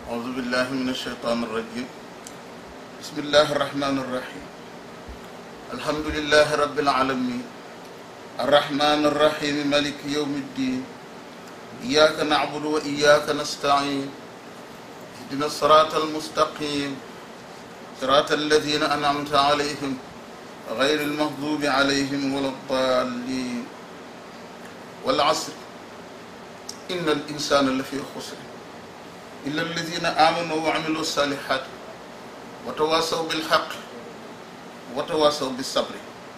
أعوذ بالله من الشيطان الرجيم بسم الله الرحمن الرحيم الحمد لله رب العالمين الرحمن الرحيم مالك يوم الدين إياك نعبد وإياك نستعين اهدنا الصراط المستقيم صراط الذين أنعمت عليهم غير المغضوب عليهم ولا الضالين والعصر إن الإنسان لفي خسر إلا الذين آمنوا وعملوا الصالحات وتواصوا بالحق وتواصوا بالصبر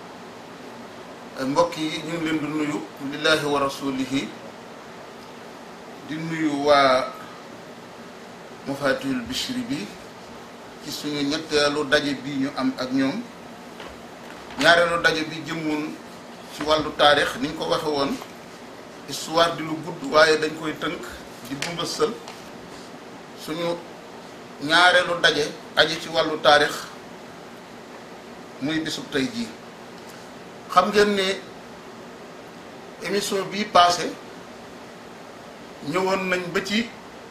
mbokk yi ñu ngi leen di nuyu lillahi wa rasulihi di nuyu waa Mafatihul Bichri bi ci suñu ñetteelu daje bi ñu am ak ñoom ñaareelu daje bi jëmoon ci wàllu taarix ni ñu ko waxe woon histoire di lu gudd waaye dañ koy tënk di bumbësal suñu ñaareelu daje aji ci wàllu taarix muy bisub tey jii xam ngeen ne émission bii passé ñëwoon nañ ba ci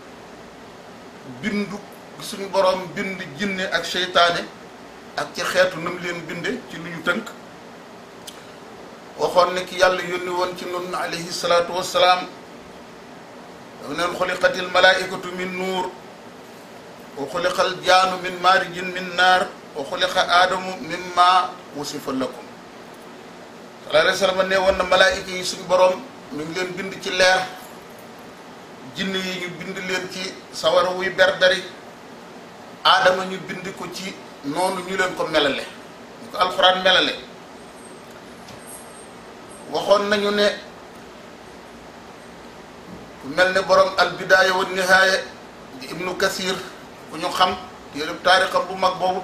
bindu suñu boroom bind jinne ak seytaane ak ci xeetu nam leen binde ci lu ñu tënk waxoon ne ki yàlla yónni woon ci nun alayhi salaatu wassalaam dafa neen xuliqatil malaaikatu min nuur wa xuliqal jaanu min maarijin min naar wa xuliqa aadamu min maa wusifa lakum sallallahu alayhi wa sallam ne woon na malaayika yi suñu boroom mi ngi leen bind ci leer jinne yi ñu bind leen ci sawara wuy berdari aadama ñu bind ko ci noonu ñu leen ko melale ñu ko alxuraan melale waxoon nañu ne ku mel ne borom al bidaaya wa nihaaya di ibnu kasir ku ñu xam téereb taarixam bu mag boobu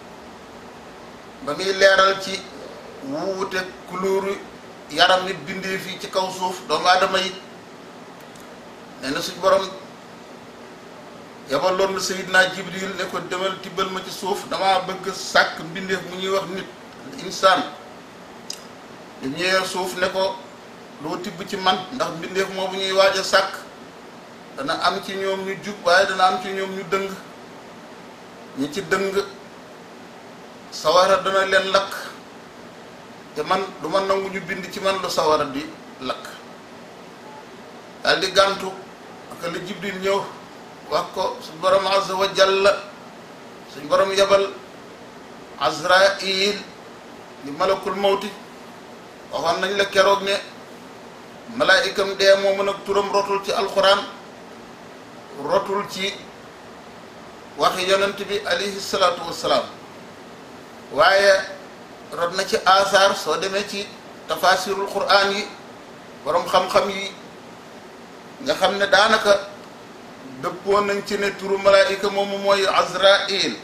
ba muy leeral ci wuute couleur yaram nit bindee fii ci kaw suuf doomu aadama yi nee na suñ borom yabaloon na sayidna jibril ne ko demal tibbal ma ci suuf dama bëgg sàkk mbindeef mu ñuy wax nit insaan ñu ñëwee suuf ne ko loo tibb ci man ndax mbindeef moo bu ñuy waaj a sàkk dana am ci ñoom ñu jub waaye dana am ci ñoom ñu dëng ñi ci dëng sawara dana leen lakk te man du ma nangu ñu bind ci man lu sawara di lakk daal di gàntu aka la jibril ñëw wax ko suñ borom azza wa jalla suñ borom yebal azrail li malakul mawti waxoon nañ la keroog ne malaayikam dee moo mën ak turam rotul ci alxuraan rotul ci waxi yonent bi alayhi salaatu wassalaam waaye rot na ci asaar soo demee ci tafasirul quraan yi borom xam-xam yi nga xam ne daanaka dëppoo nañ ci ne turu malaayika moomu mooy azrail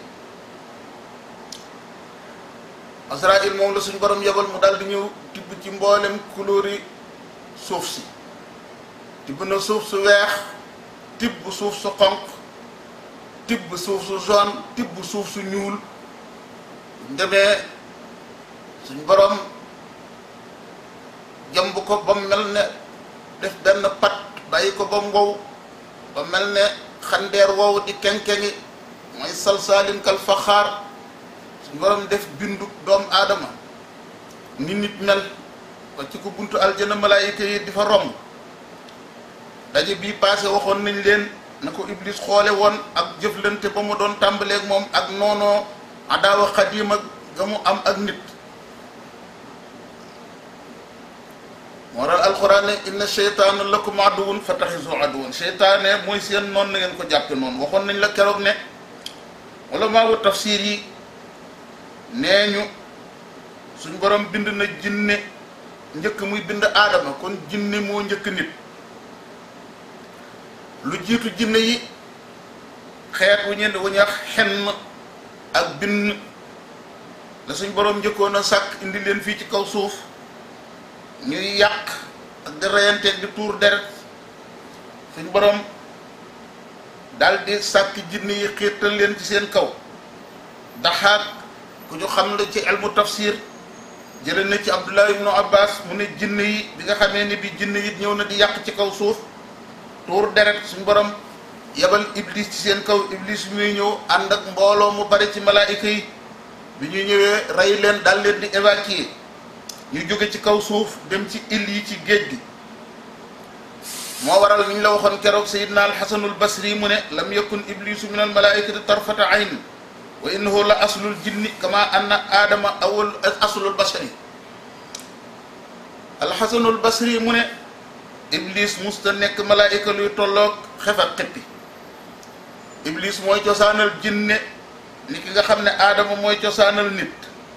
azrail moom la suñu borom yebal mu daal di ñëw tibb ci mboolem couleur yi suuf si tibb na suuf su weex tibb suuf su xonq tibb suuf su jaune tibb suuf su ñuul ndemee suñ borom jëmb ko ba mel ne def benn pat bàyyi ko ba mu wow ba mel ne xandeer wow di kenkengi mooy salsaalin kal faxaar suñ borom def bindu doomu aadama ni nit mel ba ci ko buntu aljana malaayika yi di fa romb daje bii passé waxoon nañ leen na ko iblis xoole woon ak jëflante ba mu doon tàmbaleeg moom ak noonoo adaawa xadiima ga mu am ak nit moo tax alxuraan ne inna cheytaana lakum aduwun fattaxisu aduwan cheytaane mooy seen noonu na ngeen ko jàppe noonu waxoon nañ la keroog ne wala maa wu tafsir yi nee ñu suñ borom bind na jinne njëkk muy bind aadama kon jinne moo njëkk nit lu jiitu jinne yi xeet wu ñeen wu ñuy wax xenn ak binn la suñ borom njëkkoon a sàkk indi leen fii ci kaw suuf ñuy yàq ak di reyanteeg di tuur deret suñ borom daal di sàkk jinne yi xiirtal leen ci seen kaw daxaak ku ñu xam la ci elmu tafsir jële na ci abdullah ibnu abbas mu ne jinne yi bi nga xamee ne bi jinne yi ñëw na di yàq ci kaw suuf tuur deret suñ borom yebal iblis ci seen kaw iblis muy ñëw ànd ak mbooloo mu bari ci malaayika yi bi ñu ñëwee rey leen dal leen di évacuer ñu jóge ci kaw suuf dem ci île yi ci géej gi moo waral ni ñu la waxoon keroog sayidna alxasanul basri mu ne lam yakun iblisu min al malaikati tarfata ayn wa innahu la aslul jinni kama anna aadama awal aslul basari alxasanul basri mu ne iblis musta nekk malaayika luy tolloog xef ak xippi iblis mooy cosaanal jinne ni ki nga xam ne aadama mooy cosaanal nit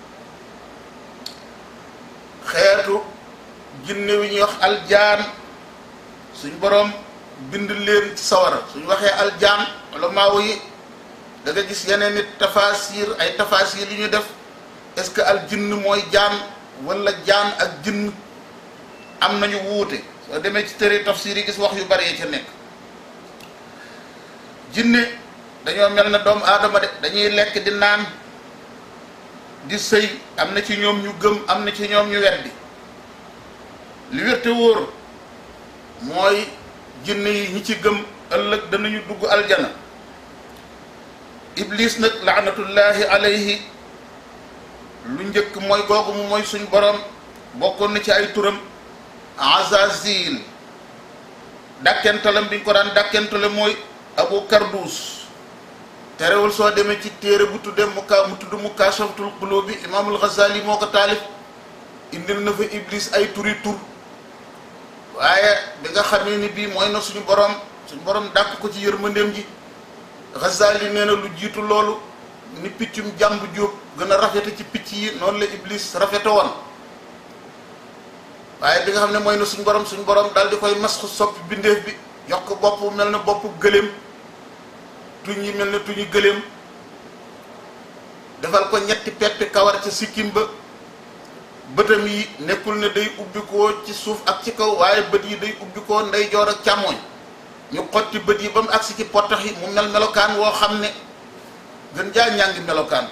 xeetu jinne wi ñuy wax aljaan suñ boroom bind leen ci sawara suñ waxee aljaan wala maawo yi da nga gis yeneen nit tafasir ay tafasir yu ñu def est-ce que al jinn mooy jaan wala jaan ak jinn am nañu wuute soo demee ci tëre tafsir yi gis wax yu bari yi ca nekk jinne dañoo mel na doomu aadama de dañuy lekk di naan di sëy am na ci ñoom ñu gëm am na ci ñoom ñu weddi li wér te wóor mooy jinne yi ñi ci gëm ëllëg danañu dugg aljana iblis nag laanatullahi alayhi lu njëkk mooy googu mu mooy suñ borom bokkoon na ci ay turam azazil dàkkentalam bi ñu ko daan dàkkentale mooy abu kardus terewul soo demee ci téere bu tudde muka mu tudd mukashafatul qulub bi imaamul ghazali moo ko taalif indil na fa iblis ay turi tur waaye bi nga xamee ni bii mooy na suñu borom suñu borom dàq ko ci yërmandeem ji ghazali nee na lu jiitu loolu ni piccum jàmb jóob gën a rafete ci picc yi noonu la iblis rafete woon waaye bi nga xam ne mooy na suñu borom suñu borom daal di koy masxu soppi bindeef bi jox ko bopp mel na bopp gëléem tuñ yi mel na tuñu gëléem defal ko ñetti peppi kawar ca sikkim ba bëtam yi nekkul ne day ubbikoo ci suuf ak ci kaw waaye bët yi day ubbikoo ndeyjoor ak càmmooñ ñu xotti bët yi ba mu agsi ci pottax yi mu mel melokaan woo xam ne gën jaa ñàngi melokaan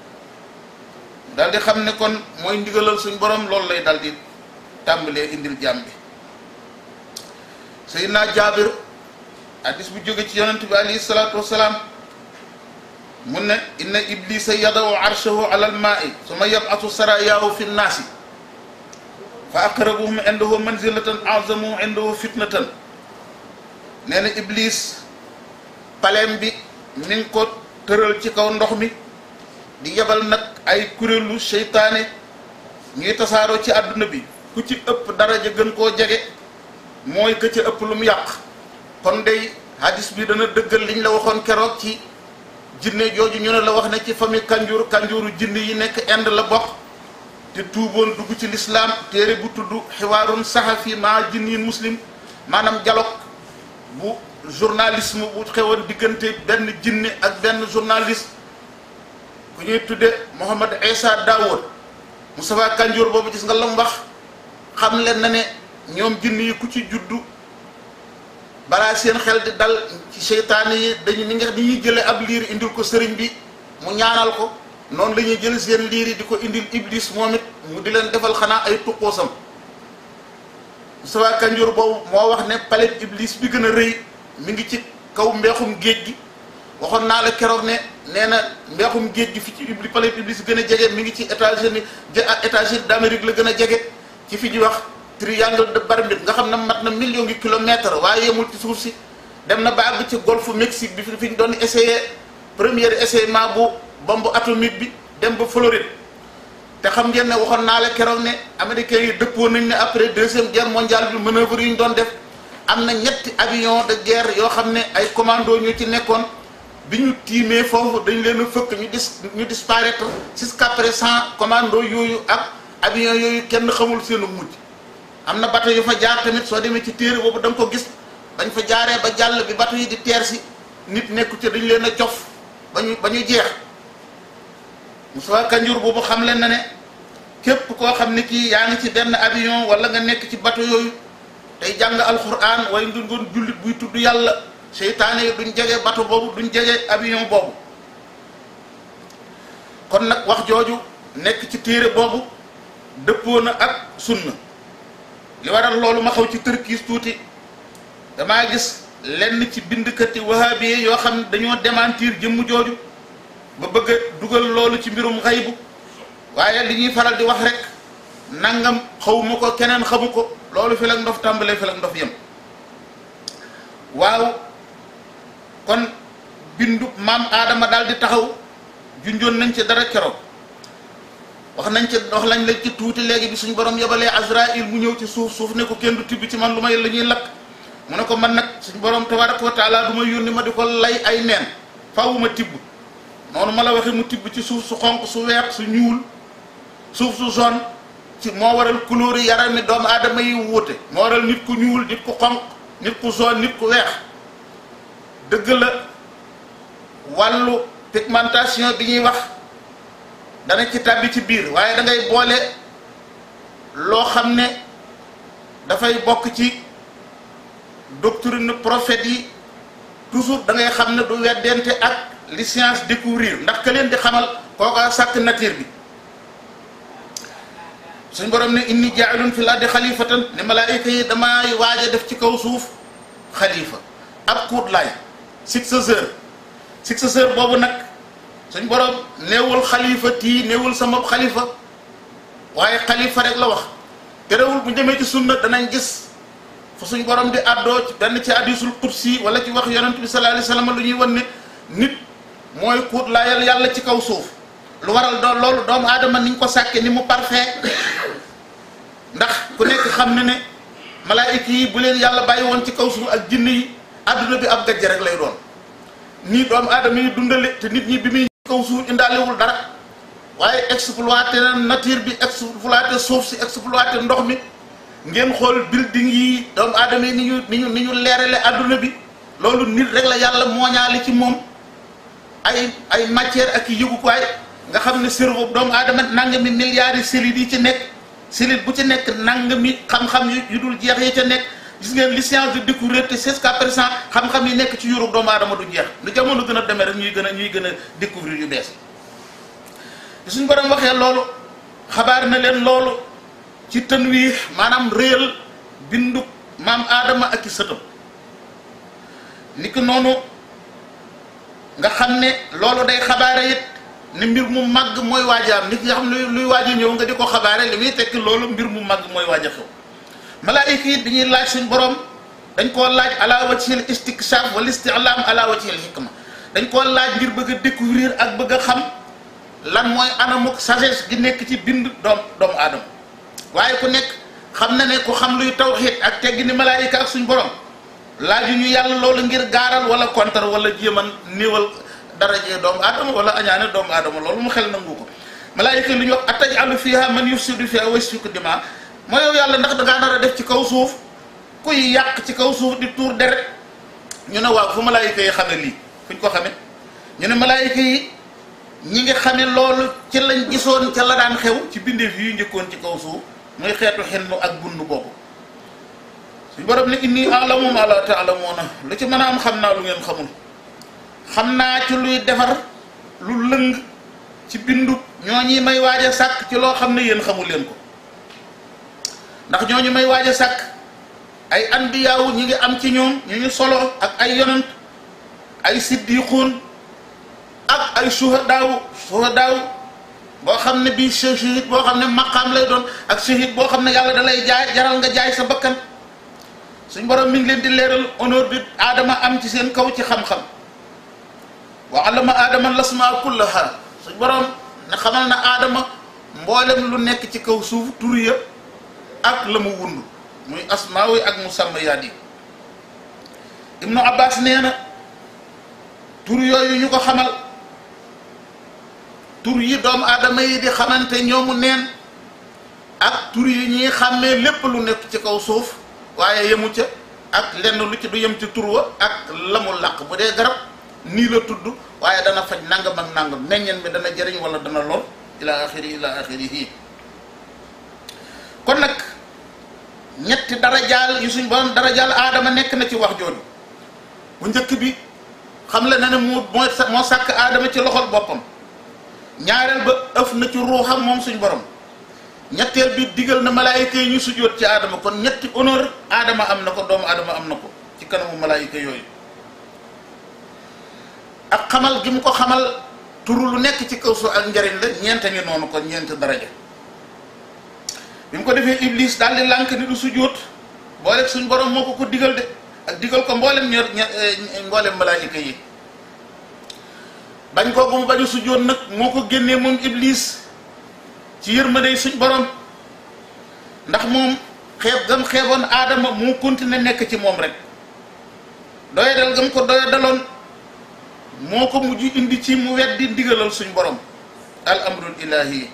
dal di xam ne kon mooy ndigalal suñ borom loolu lay dal di tàmbalee indil jaam bi Seydina Jaabir hadis bu jóge ci yonent bi alayhi salaatu wasalaam mun ne inna iblisa yadaw arshahu ala almaai suma yabatu sarayaahu fi nnaasi fa aqrabuhum indahu manzilatan azamuhum indahu fitnatan nee na iblis paleem bi mi ngi ko tëral ci kaw ndox mi di yebal nag ay kuréelu seytaane ñuy tasaaroo ci àdduna bi ku ci ëpp daraja gën koo jege mooy ka ca ëpp lu mu yàq kon day hadis bi dana dëggal liñ la waxoon keroog ci jinne jooju ñu ne la wax ne ci famille kanjur kanjuru jinne yi nekk Inde la bokk te tuuboon dugg ci lislaam téere bu tudd xiwaarun saxafi ma jinnin muslim maanaam dialogue bu journalisme bu xewoon diggante benn jinne ak benn journaliste ku ñuy tudde Mohamed Issa Dawood Moustapha Kanjour boobu gis nga la mu wax xam leen na ne ñoom jinne yi ku ci juddu balaa seen xel di dal ci seytaane yi dañu ni nga ni ñuy jële ab liir indil ko sëriñ bi mu ñaanal ko noonu la ñuy jël seen liir yi di ko indil iblis moom it mu di leen defal xanaa ay tuqoosam Moustapha Kanjour boobu moo wax ne palais iblis bi gën a rëy mi ngi ci kaw mbeexum géej gi waxoon naa la keroog ne nee na mbeexum géej gi fi ci ibli palais iblis gën a jege mi ngi ci États-Unis États-Unis d'Amérique la gën a jege ci fi ñuy wax triangle de Bermude nga xam ne mat na million ngi kilomètre waaye yemul ci suuf si dem na ba àgg ci golfe Mexique bi fi fi ñu doon essayé premier essayement bu bombe atomique bi dem ba Floride te xam ngeen ne waxoon naa la keroog ne américains yi dëppoo nañ ne après deuxième guerre mondiale bi manœuvre yi ñu doon def am na ñetti avion de guerre yoo xam ne ay commando ñu ci nekkoon bi ñu tiimee foofu dañ leen a fëkk ñu dis ñu disparaître jusqu'à présent commando yooyu ak avion yooyu kenn xamul seenu mujj am na bateau yu fa jaar tamit soo demee ci téere boobu da nga ko gis bañ fa jaaree ba jàll bi bateau yi di teer si nit nekku ci dañ leen a cof ba ñu ba ñu jeex Moussa Kanjour boobu xam leen na ne képp koo xam ne kii yaa ngi ci benn avion wala nga nekk ci bateau yooyu tey jàng alxuraan waaye ndu ngoon jullit buy tudd yàlla seytaane yi duñ jege bateau boobu duñ jege avion boobu kon nag wax jooju nekk ci téere boobu dëppoo na ak sunna li waral loolu ma xaw ci tërkiis tuuti damaa gis lenn ci bindkati wahabi yoo xam ne dañoo démentir jëmm jooju ba bëgg a dugal loolu ci mbirum xaybu waaye li ñuy faral di wax rek nangam xawma ko keneen xamu ko loolu fi la ndof tàmbalee fi la ndof yem waaw kon bindu maam aadama daal di taxaw junjoon nañ ci dara keroog wax nañ ci wax lañ lañ ci tuuti léegi bi suñu borom yebalee Azraïl mu ñëw ci suuf suuf ne ko kenn du tibb ci man lu may la ñuy lakk mu ne ko man nag suñu borom tabaraka wa taala du ma yónni ma di ko lay ay neen faaw ma tibb noonu ma la waxee mu tibb ci suuf su xonq su weex su ñuul suuf su jaune ci moo waral couleur yi yaram mi doomu aadama yi wuute moo waral nit ku ñuul nit ku xonq nit ku jaune nit ku weex dëgg la wàllu pigmentation bi ñuy wax dana ci tàbbi ci biir waaye da ngay boole loo xam ne dafay bokk ci doctrine prophète yi toujours da ngay xam ne du weddente ak li science découvrir ndax ka leen di xamal kooka sàkk nature bi suñ borom ne inni jaailun fil ardi xalifatan ne malaayika yi damay waaj a def ci kaw suuf xalifa ab kuut laay successeur successeur boobu nag suñ borom néewul xalifa tii néewul sama xalifa waaye xalifa rek la wax terewul bu demee ci sunna danañ gis fu suñ borom di àddoo ci benn ci hadisul qudsi wala ci wax yonent bi sallallahu alayhi wasallam lu ñuy wan ne nit mooy kuut laayal yàlla ci kaw suuf lu waral doon loolu doomu aadama niñ ko sàkke ni mu parfait ndax ku nekk xam ne ne malaayika yi bu leen yàlla bàyyi woon ci kaw suuf ak jinn yi àdduna bi ab gajj rek lay doon nii doomu aadama yi dundale te nit ñi bi muy kaw suuf indaalewul dara waaye exploité na nature bi exploité suuf si exploité ndox mi ngeen xool building yi doomu aadama yi ni ñu ni ñu ni ñu leerale àdduna bi loolu nit rek la yàlla mooñaale ci moom ay ay matière ak i yëgukaay nga xam ne cerveau doomu aadama nangami milliards yi cellules yi ci nekk cellule bu ci nekk nangami xam-xam yu dul jeex yi ca nekk gis ngeen li science de découvrir te jusqu'à présent xam-xam yi nekk ci yurub doomu aadama du jeex lu jamono gën a demee rek ñuy gën a ñuy gën a découvrir yu bees yi suñ borom waxee loolu xabaar na leen loolu ci tën wi maanaam réel bindu maam aadama ak i sëtam ni ki noonu nga xam ne loolu day xabaare it ne mbir mu màgg mooy waajaam nit nga xam ne luy waaj a ñëw nga di ko xabaare li muy tekki loolu mbir mu màgg mooy waaj a xew malaayika yi dañuy laaj suñ borom dañ koo laaj ala wajhil istikshaf wal isti'lam ala wajhil hikma dañ koo laaj ngir bëgg a découvrir ak bëgg a xam lan mooy anamuk sagesse gi nekk ci bind doom doomu aadama waaye ku nekk xam na ne ku xam luy tawxiid ak teggi ni malaayika ak suñ borom laaju ñu yàlla loolu ngir gaaral wala kontar wala jéeman néewal darajee doomu aadama wala añaane doomu aadama loolu mu xel nangu ko malaayika lu ñu wax atajalu fiha man yufsidu fiha wa yasfiku dima moo yow yàlla ndax dangaa nar a def ci kaw suuf kuy yàq ci kaw suuf di tuur deret ñu ne waaw fu malaayika yi xame lii fuñ ko xame ñu ne malaayika yi ñi ngi xame loolu ci lañ gisoon ca la daan xew ci bindeef yu njëkkoon ci kaw suuf muy xeetu xennu ak bundu boobu suñ borom ne inni alamu ma la ta'lamuna lu ci mën a am xam naa lu ngeen xamul xam naa ci luy defar lu lëng ci bindu ñooñi may waaj a sàkk ci loo xam ne yéen xamul leen ko ndax ñooñu may waaj a sàkk ay andiyaawu ñi ngi am ci ñoom ñu ñu solo ak ay yonant ay siddiquun ak ay suhadaaw suhadaaw boo xam ne bii shahid boo xam ne maqaam lay doon ak shahid boo xam ne yàlla da lay jaay jaral nga jaay sa bakkan suñ borom mi ngi leen di leeral honneur bi aadama am ci seen kaw ci xam-xam wa allama aadama lasmaa kullaha suñ borom ne xamal na aadama mboolem lu nekk ci kaw suuf tur ya ak la mu wund muy asmaawi ak musammayaat yi ibnu abbas nee na tur yooyu ñu ko xamal tur yi doomu aadama yi di xamante ñoomu neen ak tur yi ñuy xàmmee lépp lu nekk ci kaw suuf waaye yemu ca ak lenn lu ci du yem ci tur wa ak la mu làq bu dee garab nii la tudd waaye dana faj nangam ak nangam meññeen bi dana jëriñ wala dana lor ila axiri ila axirihi kon nag ñetti darajaal yu suñ borom darajaal aadama nekk na ci wax jooju bu njëkk bi xam la na ne moo moo moo sàkk aadama ci loxol boppam ñaareel ba ëf na ci ruuxam moom suñ borom ñetteel bi digal na malaayika yi ñu sujjóot ci aadama kon ñetti honneur aadama am na ko doomu aadama am na ko ci kanamu malaayika yooyu ak xamal gi mu ko xamal turu lu nekk ci kaw suuf ak njariñ la ñeente ngi noonu kon ñeenti daraja bi mu ko defee iblis daal di lànk ni du sujjóot booleeg suñ borom moo ko ko digal de ak digal ko mboolem ñor mboolem malaayika yi bañ kooku mu bañu sujjóot nag moo ko génnee moom iblis ci yërmande suñ borom ndax moom xeeb gam xeeboon aadama moo continué nekk ci moom rek doyadal gam ko doyadaloon moo ko mujj indi ci mu weddi ndigalal suñ borom al amrul ilahi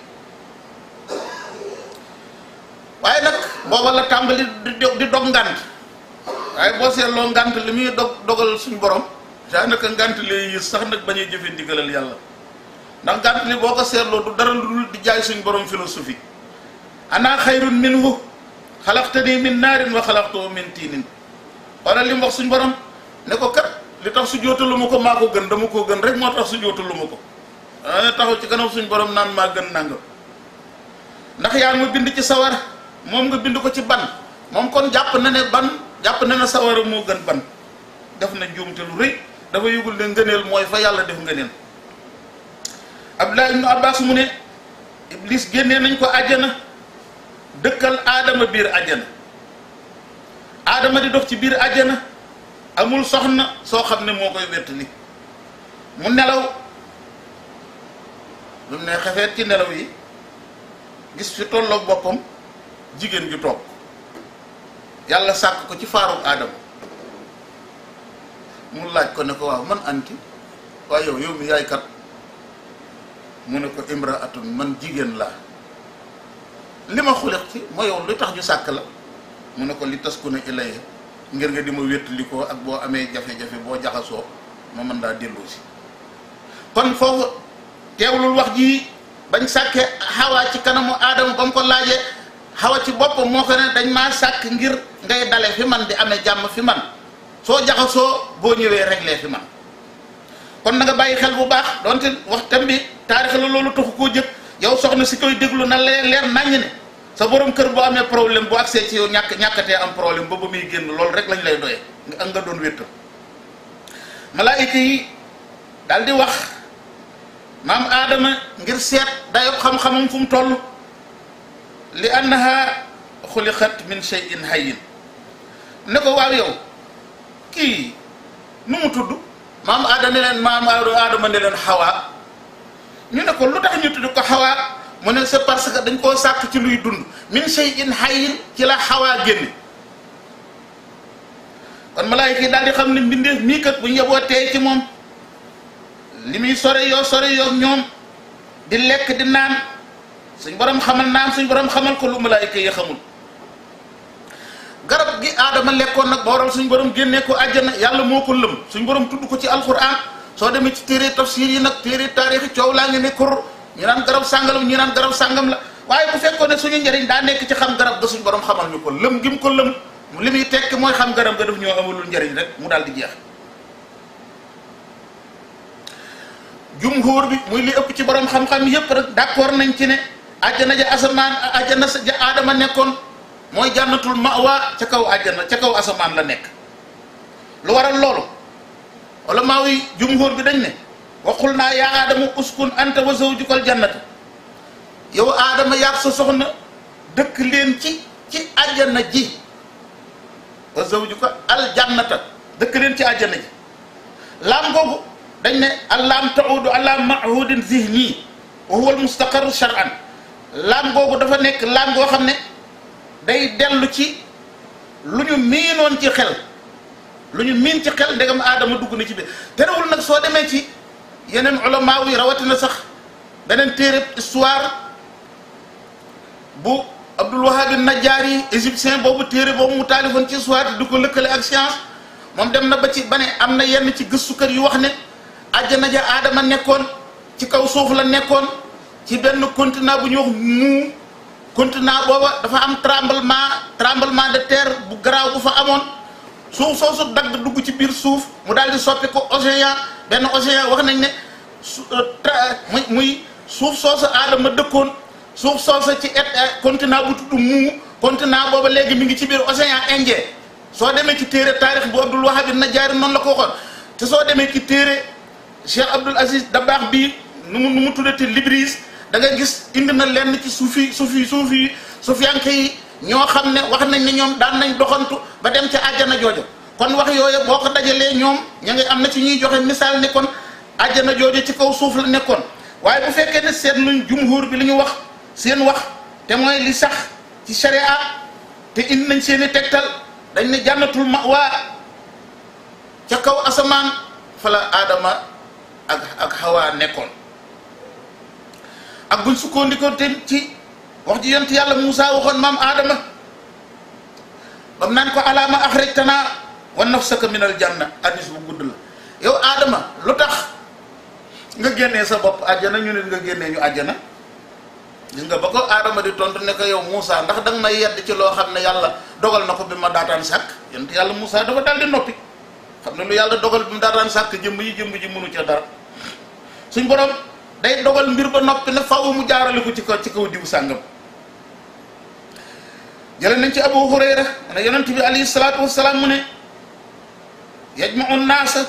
waaye nag booba la tàmbali di di dog ngant waaye boo seetloo ngant li muy dog dogal suñ borom daanaka ngant lee yës sax nag bañuy jëfe ndigalal yàlla ndax ngant li boo ko seetloo du dara lu dul di jaay suñ borom philosophie ana xayrun minhu xalaqtani min naarin wa xalaqtahu min tiinin wala li mu wax suñ borom ne ko kat li tax su jootalu ma ko maa ko gën dama koo gën rek moo tax su jootalu ma ko ana taxaw ci kanam suñ borom naan maa gën nangam ndax yaa ma bind ci sawar moom nga bind ko ci ban moom kon jàpp na ne ban jàpp na ne sawara moo gën ban def na njuumte lu rëy dafa yëgul ne ngëneel mooy fa yàlla def ngëneel Abdullah ibnu Abbas mu ne Iblis génnee nañ ko àjjana dëkkal aadama biir àjjana aadama di dox ci biir àjjana amul soxna soo xam ne moo koy wettali mu nelaw lu ne xefeet ci nelaw yi gis fi tolloog boppam jigéen ju toog yàlla sàkk ko ci faarug aadama mu laaj ko ne ko waaw man anti waaye yow yow mi yaay kat mu ne ko imraatun man jigéen laa li ma xuliq ci ma yow lu tax ñu sàkk la mu ne ko li taskuna ilayya ngir nga di ma wéttali ko ak boo amee jafe-jafe boo jaxasoo ma mën daa dellu si kon foofu teewlul wax ji bañ sàkke xawaa ci kanamu aadama ba mu ko laajee xawa ci boppam moo ko ne dañ maa sàkk ngir ngay dale fi man di amee jàmm fi man soo jaxasoo boo ñëwee réglé fi man kon na nga bàyyi xel bu baax donte waxtam bi taarix la loolu taxu koo jëkk yow soxna si koy déglu na leer leer naññ ne sa borom kër boo amee problème bu accès ci yow ñàkk ñàkkatee am problème ba ba muy génn loolu rek lañ lay doyee nga ak nga doon wéttal malaayika yi daal di wax maam aadama ngir seet dayo xam-xamam fu mu toll li annaha xuliqat min shay'in hayyin ne ko waaw yow kii nu mu tudd maam aadama ne leen maam aadama ne leen xawaa ñu ne ko lu tax ñu tudd ko xawaa mu ne c'est parce que dañ koo sàkk ci luy dund min shay'in hayyin ci la xawaa génne kon malaayika yi daal di xam ne mbindeef mii kat bu ñu yeboo tey ci moom li muy sore yoo sore yoo ñoom di lekk di naan suñ borom xamal naan suñ borom xamal ko lu malaayika yi xamul garab gi aadama lekkoon nag ba waral suñ borom génnee ko àjjana yàlla moo ko lëm suñ borom tudd ko ci alquran soo demee ci téere tafsir yi nag téere taarixi coow laa ngi ne kur ñu naan garab sàngam ñu naan garab sàngam la waaye bu fekkoon ne suñu njëriñ daa nekk ci xam garab ga suñ borom xamal ñu ko lëm gi mu ko lëm li muy tekki mooy xam garab ga daf ñoo amalul njëriñ rek mu daal di jeex jumhur bi muy li ëpp ci borom xam-xam yépp rek d'accord nañ ci ne àjjana ja asamaan àjjana ja aadama nekkoon mooy jànnatul mawa ca kaw àjjana ca kaw asamaan la nekk lu waral loolu wala maa wi jumhur bi dañ ne waxul naa yaa aadama uskun anta wa zawjukal jannata yow aadama yaag sa soxna dëkk leen ci ci àjjana ji wa zawjuka al jannata dëkk leen ci àjjana ji laam googu dañ ne allaam taudu ala mahudin zihni wa huwa al mustaqarru shar'an laam googu dafa nekk laam goo xam ne day dellu ci lu ñu miinoon ci xel lu ñu miin ci xel ndegam aadama dugg na ci biir terewul nag soo demee ci yeneen ulama yi rawatina sax beneen téere histoire bu Abdul Wahab Najjaari égyptien boobu téere boobu mu taalifoon ci histoire di ko lëkkale ak science moom dem na ba ci ba ne am na yenn ci gëstukat yu wax ne àjjana ja aadama nekkoon ci kaw suuf la nekkoon ci benn continent bu ñuy wax muu continent booba dafa am tremblement tremblement de terre bu garaaw bu fa amoon suuf soosu dagg dugg ci biir suuf mu daal di soppi ko océan benn océan wax nañ ne su muy muy suuf soosu aadama dëkkoon suuf soosu ci et continent bu tudd muu continent booba léegi mi ngi ci biir océan Indien soo demee ci téere taarix bu Abdul Wahab an-Najjaari noonu la ko waxoon te soo demee ci téere Cheikh Abdul Aziz Dabakh bii nu mu nu mu tuddati Libris da nga gis indi na lenn ci suufi suufi suufi suufiyanke yi ñoo xam ne wax nañ ne ñoom daan nañ doxantu ba dem ca àjjana joojo kon wax yooyu boo ko dajalee ñoom ña ngi am na ci ñuy joxe misaal ne kon àjjana joojo ci kaw suuf la nekkoon waaye bu fekkee ne seet luñ jumhur bi li ñu wax seen wax te mooy li sax ci sharia te indi nañ seen i tegtal dañ ne jànnatul ma waa ca kaw asamaan fa la aadama ak ak xawaa nekkoon ak buñ sukkandikoo te ci wax ji yonent yàlla Moussa waxoon maam aadama bam naan ko alaama axrajtanaa wa nafsaka min al janna hadis bu gudd la yow aadama lu tax nga génnee sa bopp àjjana ñu nit nga génnee ñu àjjana gis nga ba ko aadama di tontu ne ko yow Moussa ndax danga may yedd ci loo xam ne yàlla dogal na ko bi ma daataan sàkk yonent yàlla Moussa dafa daal di noppi xam ne lu yàlla dogal bi mu daataan sàkk jëmm yi jëmm ji mënu ca dara suñ borom day dogal mbir ba noppi ne faaw mu jaarale ko ci kaw ci kaw diw sàngam jële nañ ci Abu Hurayra ne yonent bi alayhi salaatu wassalaam mu ne yajma'u nnaasa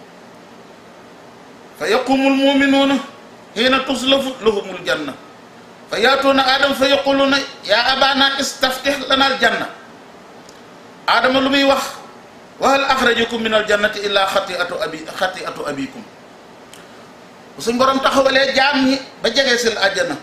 fa yaqumu almuminuuna hiina tuslafu lahumul janna fa yaatuuna aadama fa yaquluuna yaa abaana istaftih lana aljanna aadama lu muy wax wa hal axrajakum min aljannati illa xatiatu abi xatiatu abikum suñ borom taxawalee jaam ñi ba jege sil àjjana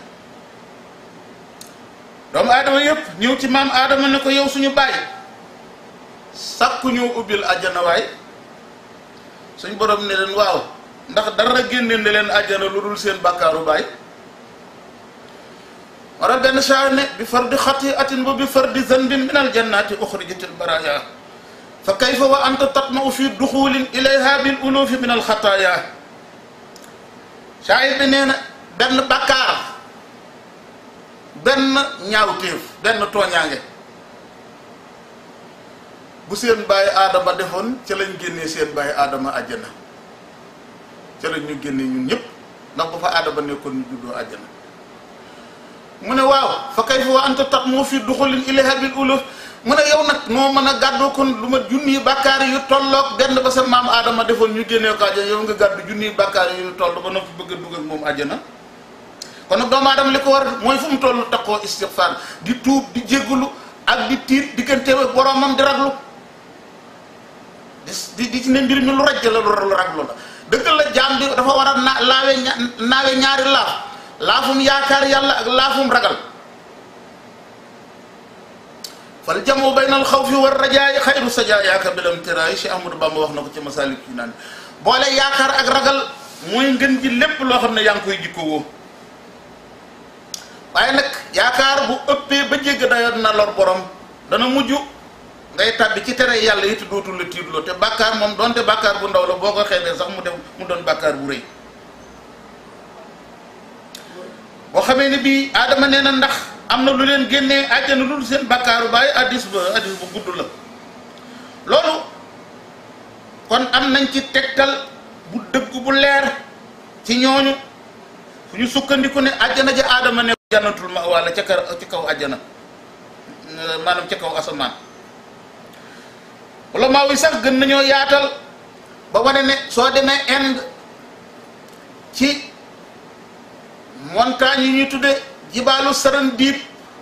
doomu aadama yëpp ñëw ci maam aadama ne ko yow suñu bàyyi sàkku ñëw ubbil àjjana waay suñ borom ne leen waaw ndax dara génne ne leen àjjana lu dul seen bàkkaaru baay wara benn saa ne bi fardi xatiatin ba bi fardi zanbin min aljannati uxrijat albaraya fa kayfa wa anta tatmau fi duxulin ilayha bil ulufi min alxataaya saayir bi nee na benn bàkkaar benn ñaawteef benn tooñaange bu seen bàyyi aadama defoon ca lañ génnee seen bàyyi aadama àjjana ca lañ ñu génnee ñun ñëpp ndax bu fa aadama nekkoon ñu juddoo àjjana mu ne waaw fa kayfa wa anta tat moo fi duxulin ilayha bil uluf mu ne yow nag noo mën a gàddoo kon lu ma junniy bàkkaar yu tolloog benn ba sa maam aadama defoon ñu génnee ko àjjana yow nga gàddu junniy bàkkaar yu toll ba noppi bëgg a dugg ak moom àjjana kon nag doomu aadama li ko war mooy fu mu toll takkoo istighfar di tuub di jéggulu ak di tiit diggante ak boromam di raglu di di ci ne mbir mi lu rajj la lu raglu la dëgg la jaam bi dafa war a na laawe naawe ñaari laaf laafum yaakaar yàlla ak laafum ragal fal jamu bayna al xawfi war rajaay xayru sajaayaaka bilam tiraay Cheikh Ahmadou Bamba wax na ko ci masalik yi naan boole yaakaar ak ragal mooy ngën ji lépp loo xam ne yaa ngi koy jikko woo waaye nag yaakaar bu ëppee ba jégg dayoon na lor borom dana mujj ngay tàbbi ci tere yàlla it dootul la tiitloo te bàkkaar moom donte bàkkaar bu ndaw la boo ko xeebee sax mu def mu doon bàkkaar bu rëy boo xamee ne bii aadama nee na ndax am na lu leen génnee àjjana lu seen bàkkaaru bàyyi addis ba addis bu gudd la loolu kon am nañ ci tegtal bu dëgg bu leer ci ñooñu fu ñu sukkandiku ne àjjana ja aadama ne jannatul ma wala ca kar ci kaw àjjana maanaam ca kaw asamaan wala maa wi sax gën nañoo yaatal ba wane ne soo demee Inde ci montagne yi ñuy tudde jibaalu sarandiib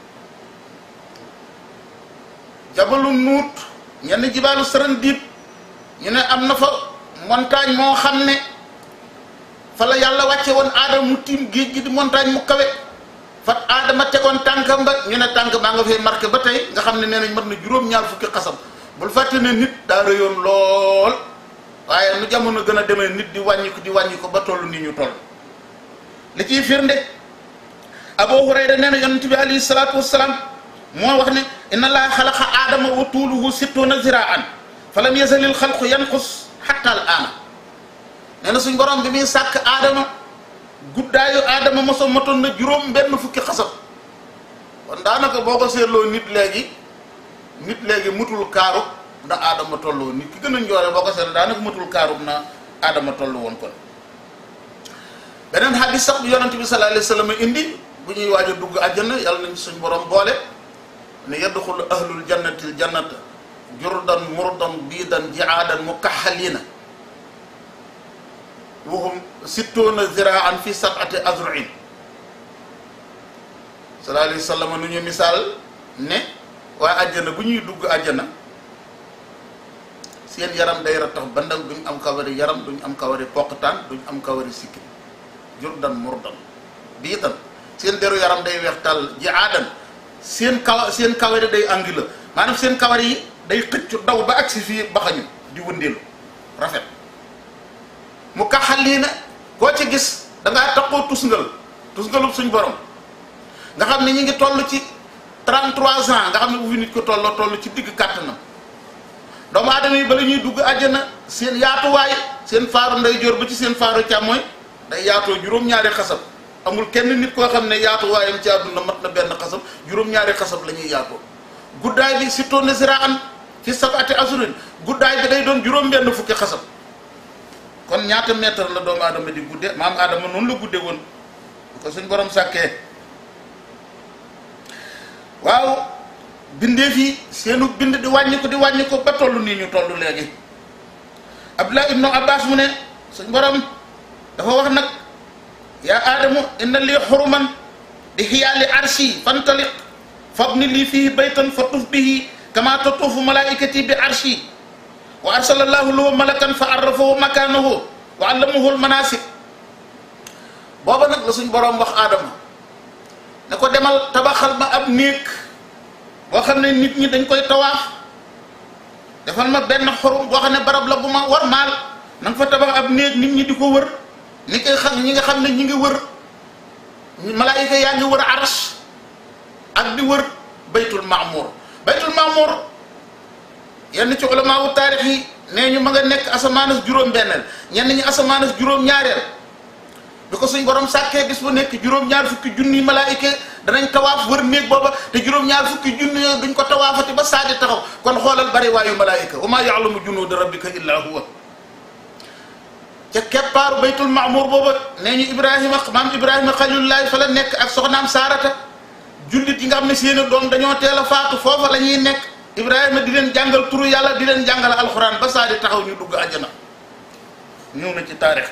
jabalu nuut ñenn jibaalu sarandiib ñu ne am na fa montagne moo xam ne fa la yàlla wàcce woon aadama mu tiim géej gi di montagne mu kawe fa aadama tegoon tànkam ba ñu ne tànk baa nga fay marqué ba tey nga xam ne nee nañ mat na juróom-ñaar fukki xasam bul fàtte ne nit daa rëyoon lool waaye nu jamono gën a demee nit di wàññi ko di wàññi ko ba toll nii ñu toll li ciy firnde Abu Hurayra nee na yonent bi alayhi salaatu wassalaam moo wax ne inna allaha xalaqa aadama wa tuuluhu sittuuna ziraan fa lam yazalil xalqu yanqus xatta al aana nee na suñ borom bi muy sàkk aadama guddaayu aadama moso matoon na juróom benn fukki xasab kon daanaka boo ko seetloo nit léegi nit léegi mutul kaaru na aadama tollu woon nit ki gën a njoore boo ko seetloo daanaka mutul kaaru na aadama tollu woon kon beneen xadis sax bu yonent bi sallallahu alayhi wa sallam indi bu ñuy waaj a dugg àjjana yàlla nañ suñ borom boole ne yadxulu ahlul jannati l jannata jurdan murdan biidan jiaadan mukaxalina wahum sittuuna ziraan fi sabati azruin sallallahu alayhi wa sallam nu ñu misaal ne waa àjjana bu ñuy dugg àjjana seen yaram day rattax bandang duñ am kawari yaram duñ am kawari poqtaan duñ am kawari sikki jurdan murdan biidan seen deru yaram day weex tàll jiaadan seen kaw seen kawari day angi la maanaam seen kawar yi day xëccu daw ba agsi fii baxañu di wëndeelu rafet mu kaxal lii na koo ci gis da ngaa taxoo tusngal tusngalub suñ borom nga xam ne ñi ngi toll ci 33 ans nga xam ne bu fi nit ko tolloo toll ci digg kàttanam doomu aadama yi bala ñuy dugg àjjana seen yaatuwaay seen faaru ndeyjoor ba ci seen faaru càmmooñ day yaatoo juróom-ñaari xasab amul kenn nit koo xam ne yaatuwaayam ci àdduna mat na benn xasab juróom-ñaari xasab la ñuy yaatoo guddaay bi surtout ne ziraan fi sabati asurin guddaay bi day doon juróom-benn fukki xasab kon ñaata mètre la doomu aadama di gudde maam aadama noonu la gudde woon bu ko suñ borom sàkkee waaw bindee fii seenu bind di wàññi ko di wàññi ko ba toll nii ñu toll léegi abdullah ibnu abbas mu ne suñ borom dafa wax nag yaa aadamu inna lii xuruman di xiyaali arshi fantaliq fabni lii fii baytan fa tuf bihi kama tatuufu malaikati bi arshi wa arsala allahu lahu malakan fa arrafahu makanahu wa allamahu almanasik booba nag la suñ boroom wax aadama ne ko demal tabaxal ma ab néeg boo xam ne nit ñi dañ koy tawaaf defal ma benn xorum boo xam ne barab la bu ma war maal na nga fa tabax ab néeg nit ñi di ko wër ni koy xam ñi nga xam ne ñi ngi wër malaayika yaa ngi wër aras ak di wër baytul maamur baytul maamur yenn ci ulamaawu taarix yi nee ñu ma nga nekk asamaanas juróom-benneel ñenn ñi asamaanas juróom-ñaareel bi ko suñ borom sàkkee bis bu nekk juróom-ñaar fukki junni malaayika danañ tawaaf wër néeg booba te juróom-ñaar fukki junni yooyu duñ ko tawaafati ba saadi taxaw kon xoolal bari waayu malaayika wa maa yaalamu junuuda rabbika illaa huwa ca keppaaru baytul maamur booba nee ñu ibrahima maam ibrahima xalilullahi fa la nekk ak soxnaam saarata jullit yi nga xam ne seeni doom dañoo teel a faatu foofa la ñuy nekk ibrahima di leen jàngal turu yàlla di leen jàngal alxuraan ba saa di taxaw ñu dugg àjjana ñëw na ci taarix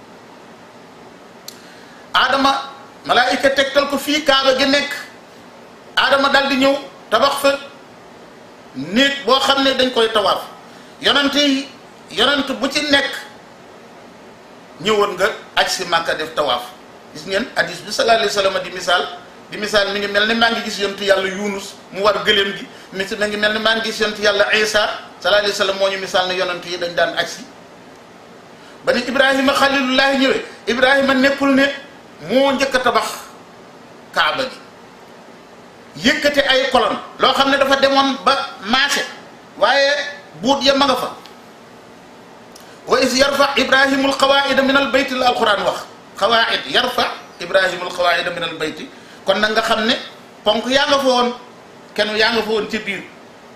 aadama malaayika tegtal ko fii kaaba gi nekk aadama dal di ñëw tabax fa néeg boo xam ne dañ koy tawaaf yonent yi yonent bu ci nekk ñëwoon nga aj si màkka def tawaaf gis ngeen hadis bi sallallahu alayhi wa sallam di misaal di misaal mi ngi mel ni maa ngi gis yontu yàlla yunus mu war gëléem gi mi mi ngi mel ni maa ngi gis yontu yàlla isa sallallahu alayhi wa sallam moo ñu misaal ne yonent yi dañ daan aj si ba ni ibrahima xalilullahi ñëwee ibrahima nekkul ne moo njëkk a tabax kaaba gi yëkkate ay kolon loo xam ne dafa demoon ba maase waaye buut ya ma nga fa wa is yarfa ibrahimu alqawaida min albayti la alquran wax qawaid yarfa ibrahimu alqawaida min albayti kon nag nga xam ne ponk yaa nga fa woon kenn yaa nga fa woon ci biir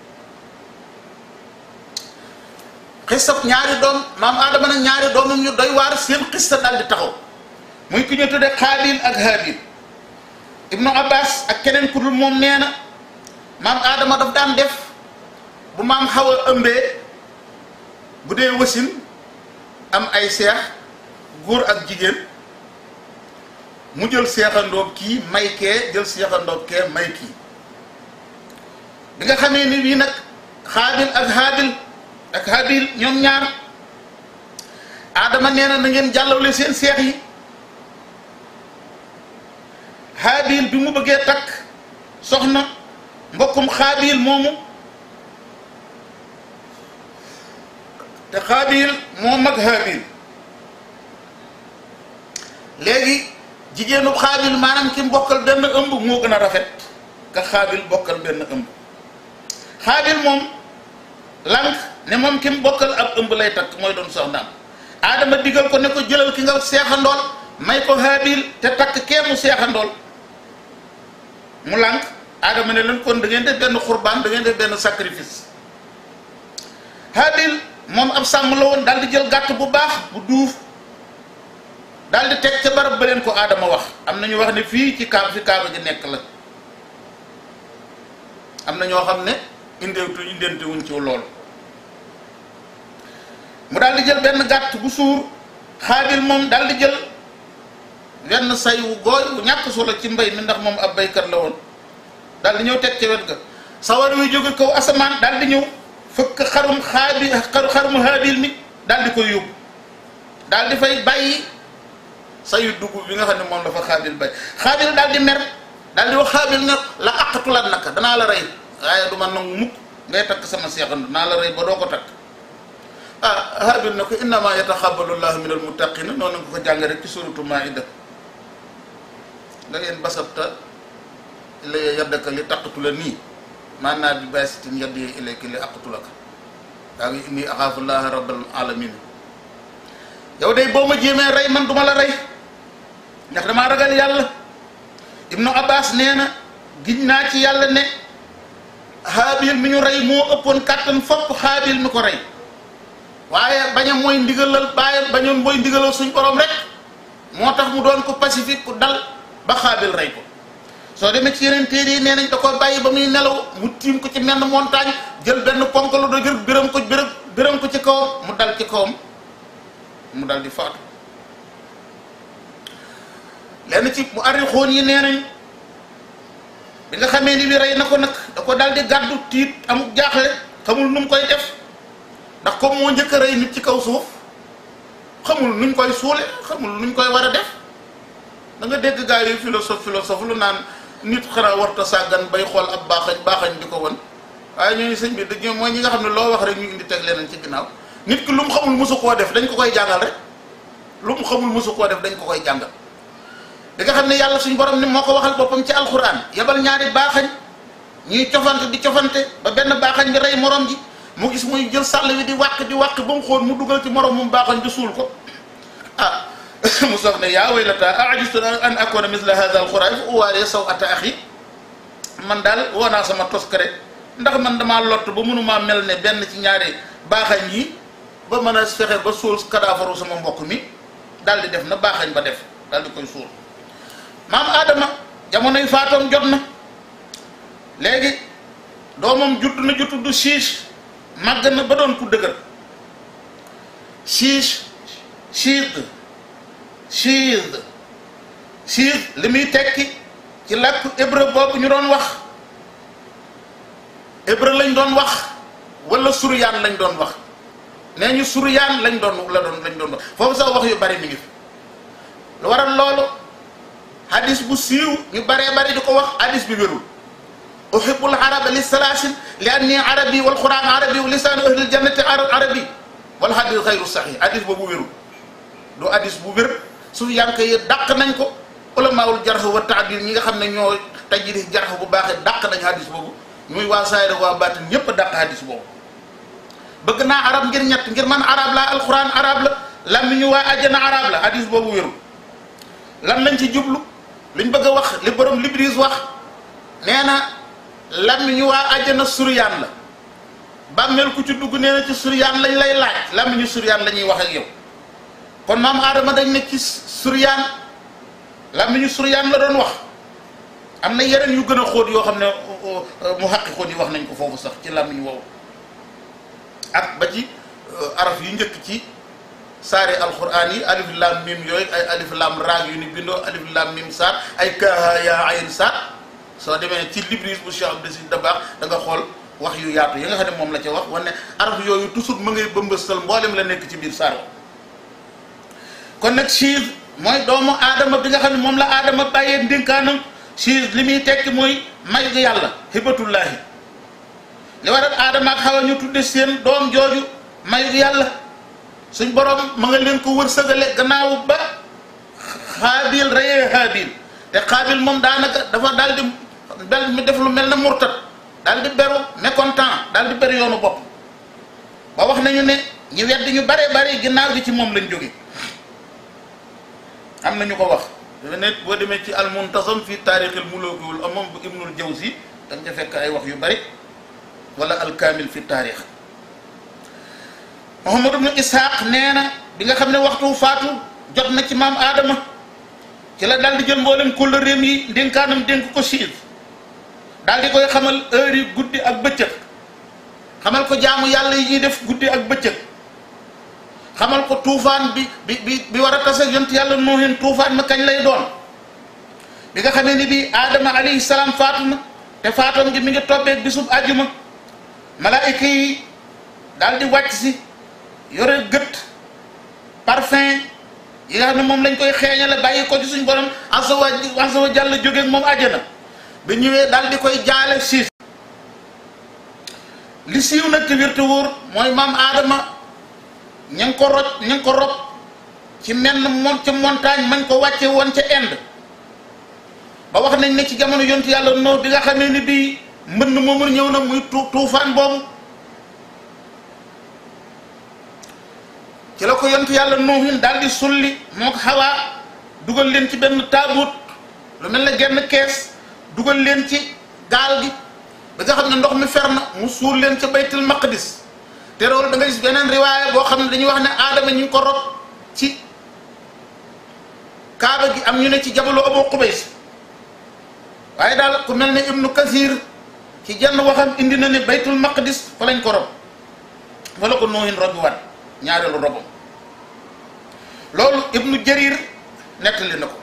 xisab ñaari doom maam aadama nag ñaari doomam ñu doy waar seen xista daal di taxaw muy ki ñu tudde xaabil ak haabil ibnu abbas ak keneen ku dul moom nee na maam aadama daf daan def bu maam xaw a ëmbee bu dee wasin am ay seex góor ak jigéen mu jël seexandoob kii may kee jël seexandoob kee may kii bi nga xamee ni bii nag xaabil ak haabil ak haabil ñoom ñaar aadama nee na na ngeen jàllawle seen seex yi haabil bi mu bëggee takk soxna mbokkum xaabil moomu te xaabil moo mag haabil léegi jigéenu xaabil maanaam ki bokkal benn ëmb moo gën a rafet ka xaabil bokkal benn ëmb xaabil moom lank ne moom ki mu bokkal ab ëmb lay takk mooy doon soxnaam aadama digal ko ne ko jëlal ki nga seexandool may ko haabil te takk kee mu seexandool mu lànk aadama ne leen kon da ngeen def benn xurbaan da ngeen def benn sacrifice haabil moom ab sàmm la woon daal di jël gàtt bu baax bu duuf daal di teg ca barab ba leen ko aadama wax am na ñu wax ne fii ci kaab fi kaaba ji nekk la am na ñoo xam ne indeetu indente wuñ ci loolu mu daal di jël benn gàtt bu suur xaabil moom daal di jël wenn say wu gooy wu ñàkk solo ci mbay mi ndax moom ab baykat la woon daal di ñëw teg ca wet ga sawar wi jóge kaw asamaan daal di ñëw fëkk xarum xaabi xarum haabil mi daal di koy yóbbu daal di fay bàyyi sayu dugub bi nga xam ne moom dafa xaabil bay xaabil daal di mer daal di wax xaabil nga la aqatulat naka danaa la rey waaye du ma nangu mukk ngay takk sama seexandu naa la rey ba doo ko takk ah xaabil na ko innama yataxabalu llahu min almuttaqina noonu nga ko jàng rek ci suratu maida da ngeen basabta la yaddaka li taqatula nii maanaa bi basitin yaddi ilayka li aqatulaka daa ngi inni axaafu llaha rabbal alamin yow day boo ma jéemee rey man duma la rey ndax damaa ragal yàlla ibnu abbas nee na giñ naa ci yàlla ne xaabil mi ñu rey moo ëppoon kàttan fopp xaabil mi ko rey waaye baña mooy ndigalal bàyyi bañoon mooy ndigalal suñ borom rek moo tax mu doon ko pacifique ku dal ba xaabil rey ko soo demee ci yeneen téere yi nee nañ da ko bàyyi ba muy nelaw mu tiim ko ci menn montagne jël benn ponk lu do jël biram ko biram biram ko ci kawam mu dal ci kawam mu dal di faatu lenn ci mu arri xoon yi nee nañ bi nga xamee ni bi rey na ko nag da ko dal di gàddu tiit amuk jaaxle xamul nu mu koy def ndax comme moo njëkk a rey nit ci kaw suuf xamul nuñ koy suule xamul nuñ koy war a def da nga dégg gars yi philosophe philosophe lu naan nit xanaa warta sàggan bay xool ab baaxañ baaxañ di ko won waaye ñooñu sëñ bi dañoo mooy ñi nga xam ne loo wax rek ñu indi teg leneen ci ginnaaw nit ki lu mu xamul mosu koo def dañ ko koy jàngal rek lu mu xamul mosu koo def dañ ko koy jàngal di nga xam ne yàlla suñ borom ni moo ko waxal boppam ci alquran yebal ñaari baaxañ ñuy cofante di cofante ba benn baaxañ bi rey morom ji mu gis muy jël sàll wi di wàq di wàq ba mu xool mu dugal ci morom mu baaxañ di suul ko ah mu sox ne yaa waylata ajistu an akuna misla hada alquran fa uwaaree saw ata axi man daal woo naa sama toskare ndax man damaa lott ba mënumaa mel ne benn ci ñaari baaxañ yi ba mën a fexe ba suul kadaafaru sama mbokk mi daal di def na baaxañ ba def daal di koy suul maam Adama jamonoy faatoom jot na léegi doomam judd na ju tudd siis màgg na ba doon ku dëgër siis siid siid siid li muy tekki ci làkku hébreu boobu ñu doon wax hébreu lañ doon wax wala suryaan lañ doon wax nee ñu suryaan lañ doon la doon lañ doon wax foofu sax wax yu bari mi ngi fi lu waral loolu hadis bu siiw ñu baree bari di ko wax hadis bi wérul uhibbul araba li salaasin li anni arabi wal quran arabi wa lisaanu ahlil jannati arabi wal hadis xayru sahih hadis boobu wérul du hadis bu wér su yank yi dàq nañ ko ulamaawul jarh wa taadil ñi nga xam ne ñoo tajri jarh bu baaxee dàq nañ hadis boobu muy waa saayira waa baatin ñépp a dàq hadis boobu bëgg naa arab ngir ñett ngir man arab la alquran arab la làmmiñu waa àjjana arab la hadis boobu wérul lan lañ ci jublu liñ bëgg a wax li borom libris wax nee na làmmiñu waa àjjana suryaan la bàmmeel ku ci dugg nee na ci suryaan lañ lay laaj làmmiñu suryaan la ñuy wax ak yow kon maam aadama dañ ne ci suryaan làmmiñu suryaan la doon wax am na yeneen yu gën a xóot yoo xam ne mu xaqi xóot yi wax nañ ko foofu sax ci làmmiñ woowu ak ba ci araf yu njëkk ci saare alquran yi alif lam mim yooyu ay alif lam raag yu ni bindoo alif lam mim saar ay kaaha yaa ayin saar soo demee ci libris bu Cheikh Abdou Aziz Dabakh da nga xool wax yu yaatu yi nga xam ne moom la ca wax wane araf yooyu toujours ma ngay bëmbëstal mboolem la nekk ci biir saar kon nag siis mooy doomu aadama bi nga xam ne moom la aadama bàyyee ndénkaanam siis li muy tekki mooy may gi yàlla hibatullaahi li waral aadama ak xawa ñu tudde seen doom jooju may gi yàlla suñ borom ma nga leen ko wër sëgale gannaaw ba xaabil reyee xaabil te xaabil moom daanaka dafa daal di bel mi def lu mel na murtat daal di beru mécontent daal di beru yoonu bopp ba wax nañu ne ñu weddi ñu bare bare ginnaaw gi ci moom lañ jóge am na ñu ko wax dafa ne boo demee ci almuntasam fi taarixil mulukiwul amam bu ibnul jawzi da nga fekk ay wax yu bari wala alkaamil fi taarix Muhammad ibnu Ishaq nee na bi nga xam ne waxtu faatu jot na ci maam Adama ci la daal di jël mboolem kóllëreem yi ndénkaanam dénk ko siis daal di koy xamal heure yi guddi ak bëccëg xamal ko jaamu yàlla yi ñuy def guddi ak bëccëg xamal ko tuufaan bi bi bi bi war a tase yont yàlla noohin tuufaan ma kañ lay doon bi nga xamee ni bii aadama alayhi salaam faatu na te faatoom gi mi ngi tobbeeg bisub àjjuma malaayika yi daal di wàcc si yore gët parfum yi nga xam ne moom lañ koy xeeñale bàyyi ko ci suñ borom azza wa azza wa jalla jógeeg moom àjjana bi ñëwee daal di koy jaale siis li siiw nag te wér te wóor mooy maam aadama ña ngi ko roj ña ngi ko rob ci menn mon ca montagne mañ ko wàcce woon ca Inde ba wax nañ ne ci jamono yontu yàlla noo bi nga xamee ni bii mbënn moomu ñëw na muy tu tuufaan boobu ci la ko yontu yàlla noohin daal di sulli moo ko xawaa dugal leen ci benn taabut lu mel ne genn kees dugal leen ci gaal gi ba nga xam ne ndox mi fer na mu suul leen ca baytul maqdis te loolu da nga gis beneen riwaaya boo xam ne dañuy wax ne aadama ñu ngi ko rob ci kaaba gi am ñu ne ci jabalu Abu Qubays waaye daal ku mel ne ibnu kasir ci jenn waxam indi na ne baytul maqdis fa lañ ko rob fa la ko noohin robi waat ñaareelu robam loolu ibnu jarir nettali na ko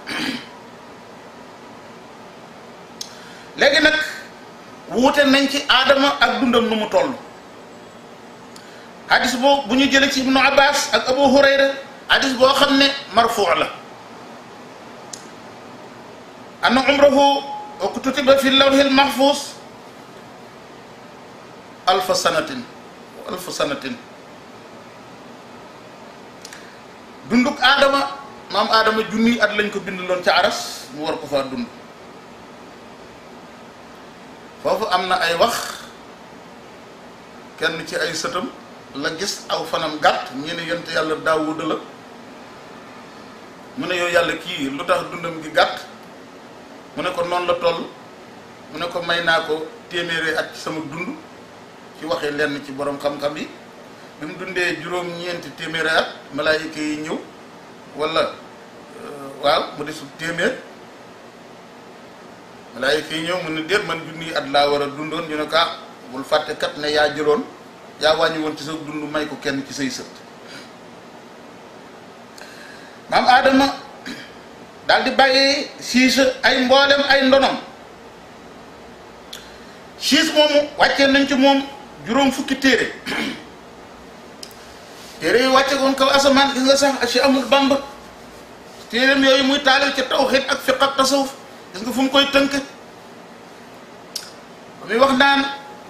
léegi nag wuute nañ ci aadama ak dundam nu mu toll hadis boo bu ñu jëlee ci ibnu abbas ak abu hurayra hadis boo xam ne marfuu la anna umrahu wa kutiba fi lawhil mahfuz alfa sanatin alfa sanatin dunduk aadama maam aadama junniy at lañ ko bindaloon ca aras mu war ko faa dund foofu am na ay wax kenn ci ay sëtam la gis aw fanam gàtt ñu ne yonent yàlla daawuda la mu ne yow yàlla kii lu tax dundam gi gàtt mu ne ko noonu la toll mu ne ko may naa ko téeméeri at ci sama dund ci waxee lenn ci borom xam-xam yi bi mu dundee juróom-ñeenti téeméeri at malaayika yi ñëw wala waaw mu desul téeméer malaayika yi ñëw mu ne déet man junniy at laa war a dundoon ñu ne ko ah bul fàtte kat ne yaa jëloon yaa wàññi woon ci sa dund may ko kenn ci say sët maam Adama daal di bàyyee siis ay mboolem ay ndonom siis moomu wàccee nañ ci moom juróom fukki téere téere yi wàcce woon kaw asamaan gis nga sax ci amul bamb téereem yooyu muy taalil ci tawxiid ak fiq ak tasawuf gis nga fu mu koy tënk muy wax naan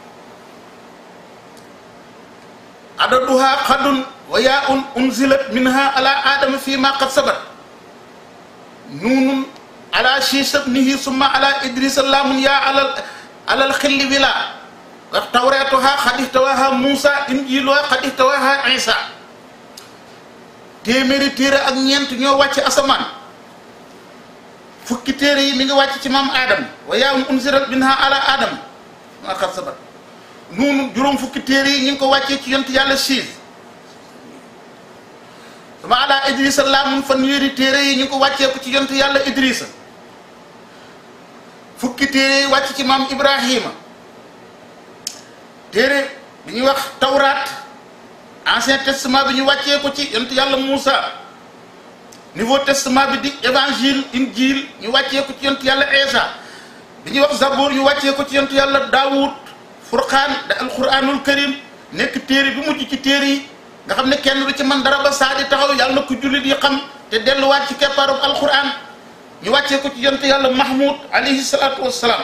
adaduha xadun wa yaa un unzilat minha ala adama fi ma qad sabat nuunun ala shiisa bnihi summa ala idrisa laamun yaa alal alal xilli wila wax tawreetuha xad ihtawaha muusa injiluha xad ihtawaha isa téeméeri téere ak ñeent ñoo wàcc asamaan fukki téere yi mi ngi wàcc ci maam Adam wa yaa unzilat minha ala Adam maa xar sabat noonu juróom fukki téere yi ñu ngi ko wàccee ci yont yàlla siis sama ala Idrissa laamun fanweeri téere yi ñu ngi ko wàccee ko ci yont yàlla Idrissa fukki téere yi wàcc ci maam Ibrahima téere bi ñuy wax tawraat ancien testament bi ñu wàccee ko ci yont yàlla Moussa nouveau testament bi di évangile injil ñu wàccee ko ci yontu yàlla Isa bi ñuy wax zabour ñu wàccee ko ci yontu yàlla Daawud furqaan da alquranul karim nekk téere bi mujj ci téere yi nga xam ne kenn du ci man dara ba saa di taxaw yàlla na ko jullit yi xam te delluwaat ci keppaaru alquran ñu wàccee ko ci yontu yàlla Mahmoud alayhi salaatu wassalaam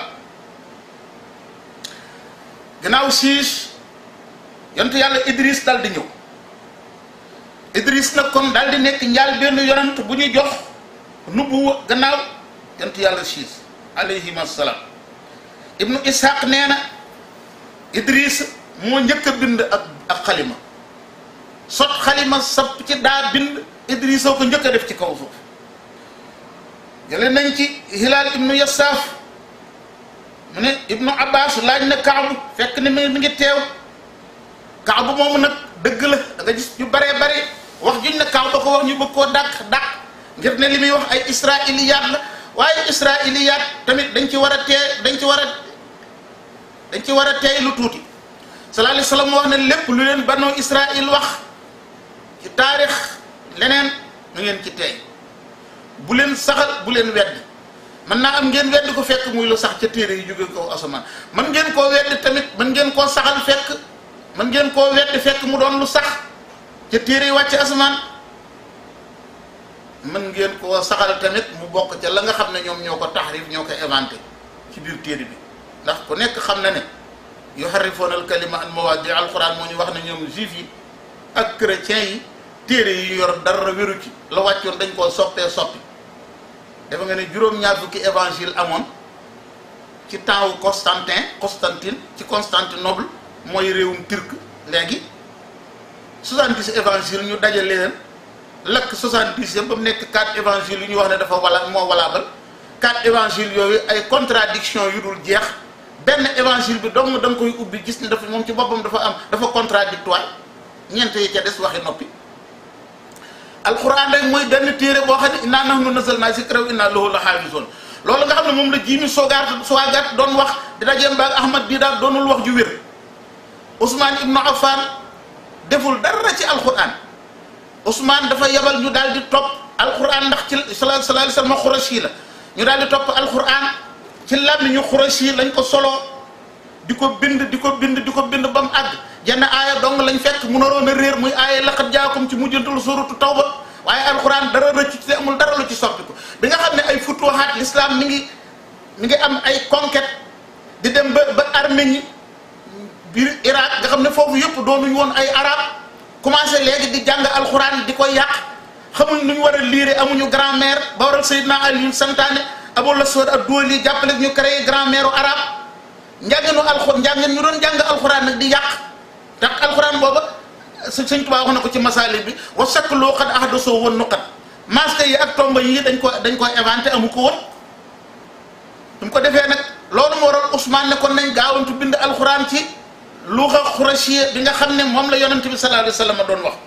gannaaw siis yontu yàlla Idris dal di ñëw Idris nag kon daal di nekk njaal benn yonant bu ñu jox nubbu gannaaw yonent yàlla siis alayhim assalaam ibnu ishaq nee na Idris moo njëkk a bind ak ak xalima sot xalima sapp ci daa bind Idris soo ko njëkk a def ci kaw suuf jële nañ ci Hilaal ibnu Yasaaf mu ne ibnu Abbas laaj na Kaabu fekk ni mi ngi teew Kaabu moomu nag dëgg la da nga gis ñu baree bare wax juñ ne kaaw ba ko wax ñu bëgg koo dàq dàq ngir ne li muy wax ay israiliyaat la waaye israiliyaat tamit dañ ci war a tee dañ ci war a dañ ci war a teey lu tuuti sallallahu alayhi wa sallam wax ne lépp lu leen banu Israil wax ci taarix leneen na ngeen ci tey bu leen saxal bu leen weddi mën naa am ngeen weddi ko fekk muy lu sax ca téere yi jóge kaw asamaan mën ngeen koo weddi tamit mën ngeen koo saxal fekk mën ngeen koo weddi fekk mu doon lu sax ca téere yi wàcc asamaan mën ngeen koo saxal tamit mu bokk ca la nga xam ne ñoom ñoo ko taxrif ñoo ko inventé ci biir téere bi ndax ku nekk xam na ne yuharrifuuna al kalima an mawaadi alquran moo ñu wax ne ñoom juif yi ak chrétiens yi téere yi yor dara wéru ci la wàccoon dañ koo soppee soppi dafa nga ne juróom-ñaar fukki évangile amoon ci temps wu Constantin Constantine ci Constantinople mooy réewum turc léegi 70 évangile ñu dajale leen lakk 70 yëpp ba mu nekk 4 évangile yu ñu wax ne dafa wala moo walaabal 4 évangile yooyu ay contradiction yu dul jeex benn évangile bi dong da nga koy ubbi gis ni dafa moom ci boppam dafa am dafa contradictoire ñeent yi ca des waxi noppi alquran rek mooy benn téere boo xam ne innaa nahnu nazzalnaa zikra wa innaa lahu la xaafizoon loolu nga xam ne moom la jiimi soogaat soogaat doon wax di dajeem baag ahmad bii daal doonul wax ju wér Ousmane Ibnu Affan deful dara ci alquran Ousmane dafa yebal ñu daal di topp alquran ndax ci sallallahu alayhi wa sallam xurashi la ñu daal di topp alquran ci làmmiñu xurashi lañ ko soloo di ko bind di ko bind di ko bind ba mu àgg jenn aaya dong lañ fekk mu naroon a réer muy aaya laqad jaakum ci mujjantul suratu tawba waaye alquran dara rëcc ci amul dara lu ci soppiku bi nga xam ne ay futuhaat l'islam mi ngi mi ngi am ay conquête di dem ba ba Arménie biir Irak nga xam ne foofu yëpp doonuñ woon ay arab commencé léegi di jàng alquran di koy yàq xamuñ nu ñu war a liire amuñu grand-mère ba waral Seydina Aliou santaane Abul Aswad ad-Duwali jàppale ñu créé grand-mère u arab njànginu alxuraan njàngin ñu doon jàng alxuraan nag di yàq ndax alxuraan booba sëñ Tuubaa wax na ko ci masaali bi wa sakk loo xat ahdasoo woon nuqat masque yi ak tomba yi dañ ko dañ ko inventé amu ko woon mu ko defee nag loolu moo waral Ousmane ne kon nañ gaawantu bind alxuraan ci luuxa xurasiye bi nga xam ne moom la yonent bi sallallahu alayhi wa sallam doon wax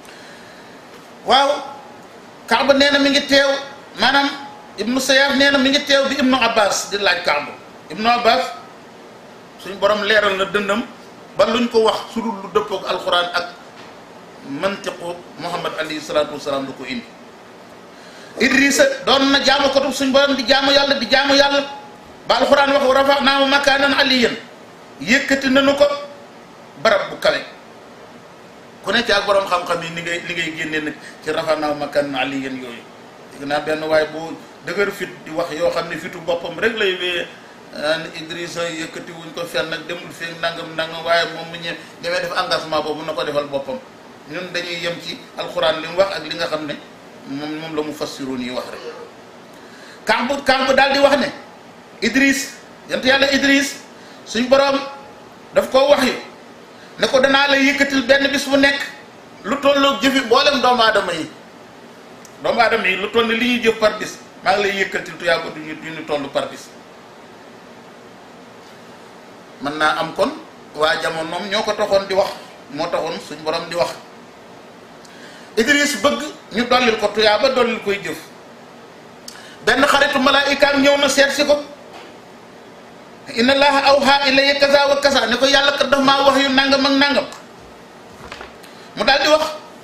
waaw Kaaba nee na mi ngi teew maanaam ibnu Sayyaf nee na mi ngi teew di ibnu Abbas di laaj Kaaba ibnu Abbas suñ borom leeral na dëndam ba luñ ko wax su dul lu dëppook alxuraan ak mantiqu Muhammad alayhi salaatu wasalaam du ko indi Idrissa doon na jaamu ko suñ borom di jaamu yàlla di jaamu yàlla ba alxuraan wax wa rafa'naahu makaanan aliyyan yëkkati nañu ko barab bu kawe ku ne ci ak borom xam-xam yi ni ngay li ngay génnee nag ci rafa'naahu makaanan aliyyan yooyu dégg naa benn waaye bu dëgër fit di wax yoo xam ne fitu boppam rek lay wéyee ni Idrissa yëkkati wuñ ko fenn nag demul fii nangam nangam waaye moom mu ñe demee def engagement boobu na ko defal boppam ñun dañuy yem ci alxuraan li mu wax ak li nga xam ne moom moom la mu fassiroon yi wax rek Kaab Kaab daal di wax ne Idriss yant yàlla Idriss suñ borom daf koo wax yu ne ko danaa la yëkkatil benn bis bu nekk lu tolloog jëfi mboolem doomu aadama yi doomu aadama yi lu toll li ñuy jëf par bis maa ngi lay yëkkatil tuyaa ko duñu duñu toll par bis mën naa am kon waa jamonoom ñoo ko taxoon di wax moo taxoon suñ borom di wax Idris bëgg ñu dollil ko tuyaa ba dollil koy jëf benn xaritu malaayikaam ñëw na seet si ko inna allaha awha ilayya kaza wa kaza ne ko yàlla kat daf maa wax yu nangam ak nangam mu daal di wax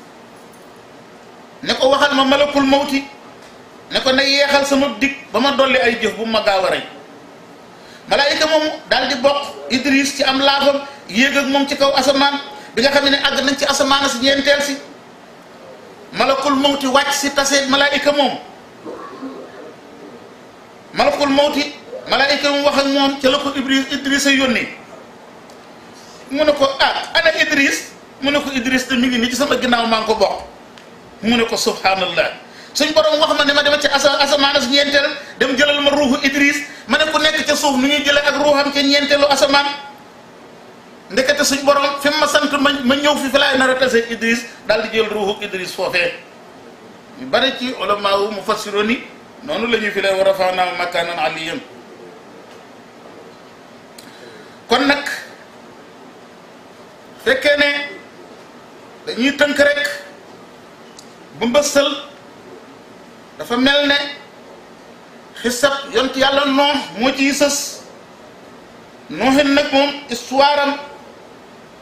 ne ko waxal ma malakul mawti ne ko na yeexal sama dig ba ma dolli ay jëf bu ma gaaw a rey malaayika moomu daal di bokk Idris ci am laafam yéeg ak moom ci kaw asamaan bi nga xam ne àgg nañ ci asamaan si ñeenteel si malakul mawti wàcc si tase malaayika moom malakul mawti malaayika mu wax ak moom ca la ko Idris Idris a yónnee mu ne ko ah ana Idris mu ne ko Idris te mi ngi nii ci sama ginnaaw maa ngi ko bokk mu ne ko subhanallah suñ borom wax ma ne ma dema ci asa asamaan si ñeenteel dem jëlal ma ruuxu Idris ma ne ku nekk ca suuf nu ñuy jëlee ak ruuxam ca ñeenteelu asamaan ndekete suñ borom fi ma sant ma ma ñëw fi fi laay nar a tase Idris daal di jël ruuxu Idris foofee ñu bari ci ulama wu mufassiroon yi noonu la ñuy fi lay war a faanaa makaanan aliyan kon nag fekkee ne dañuy tënk rek bu mbëstal dafa mel ne xisab yont yàlla noox moo ciy sës nooxin nag moom histoire am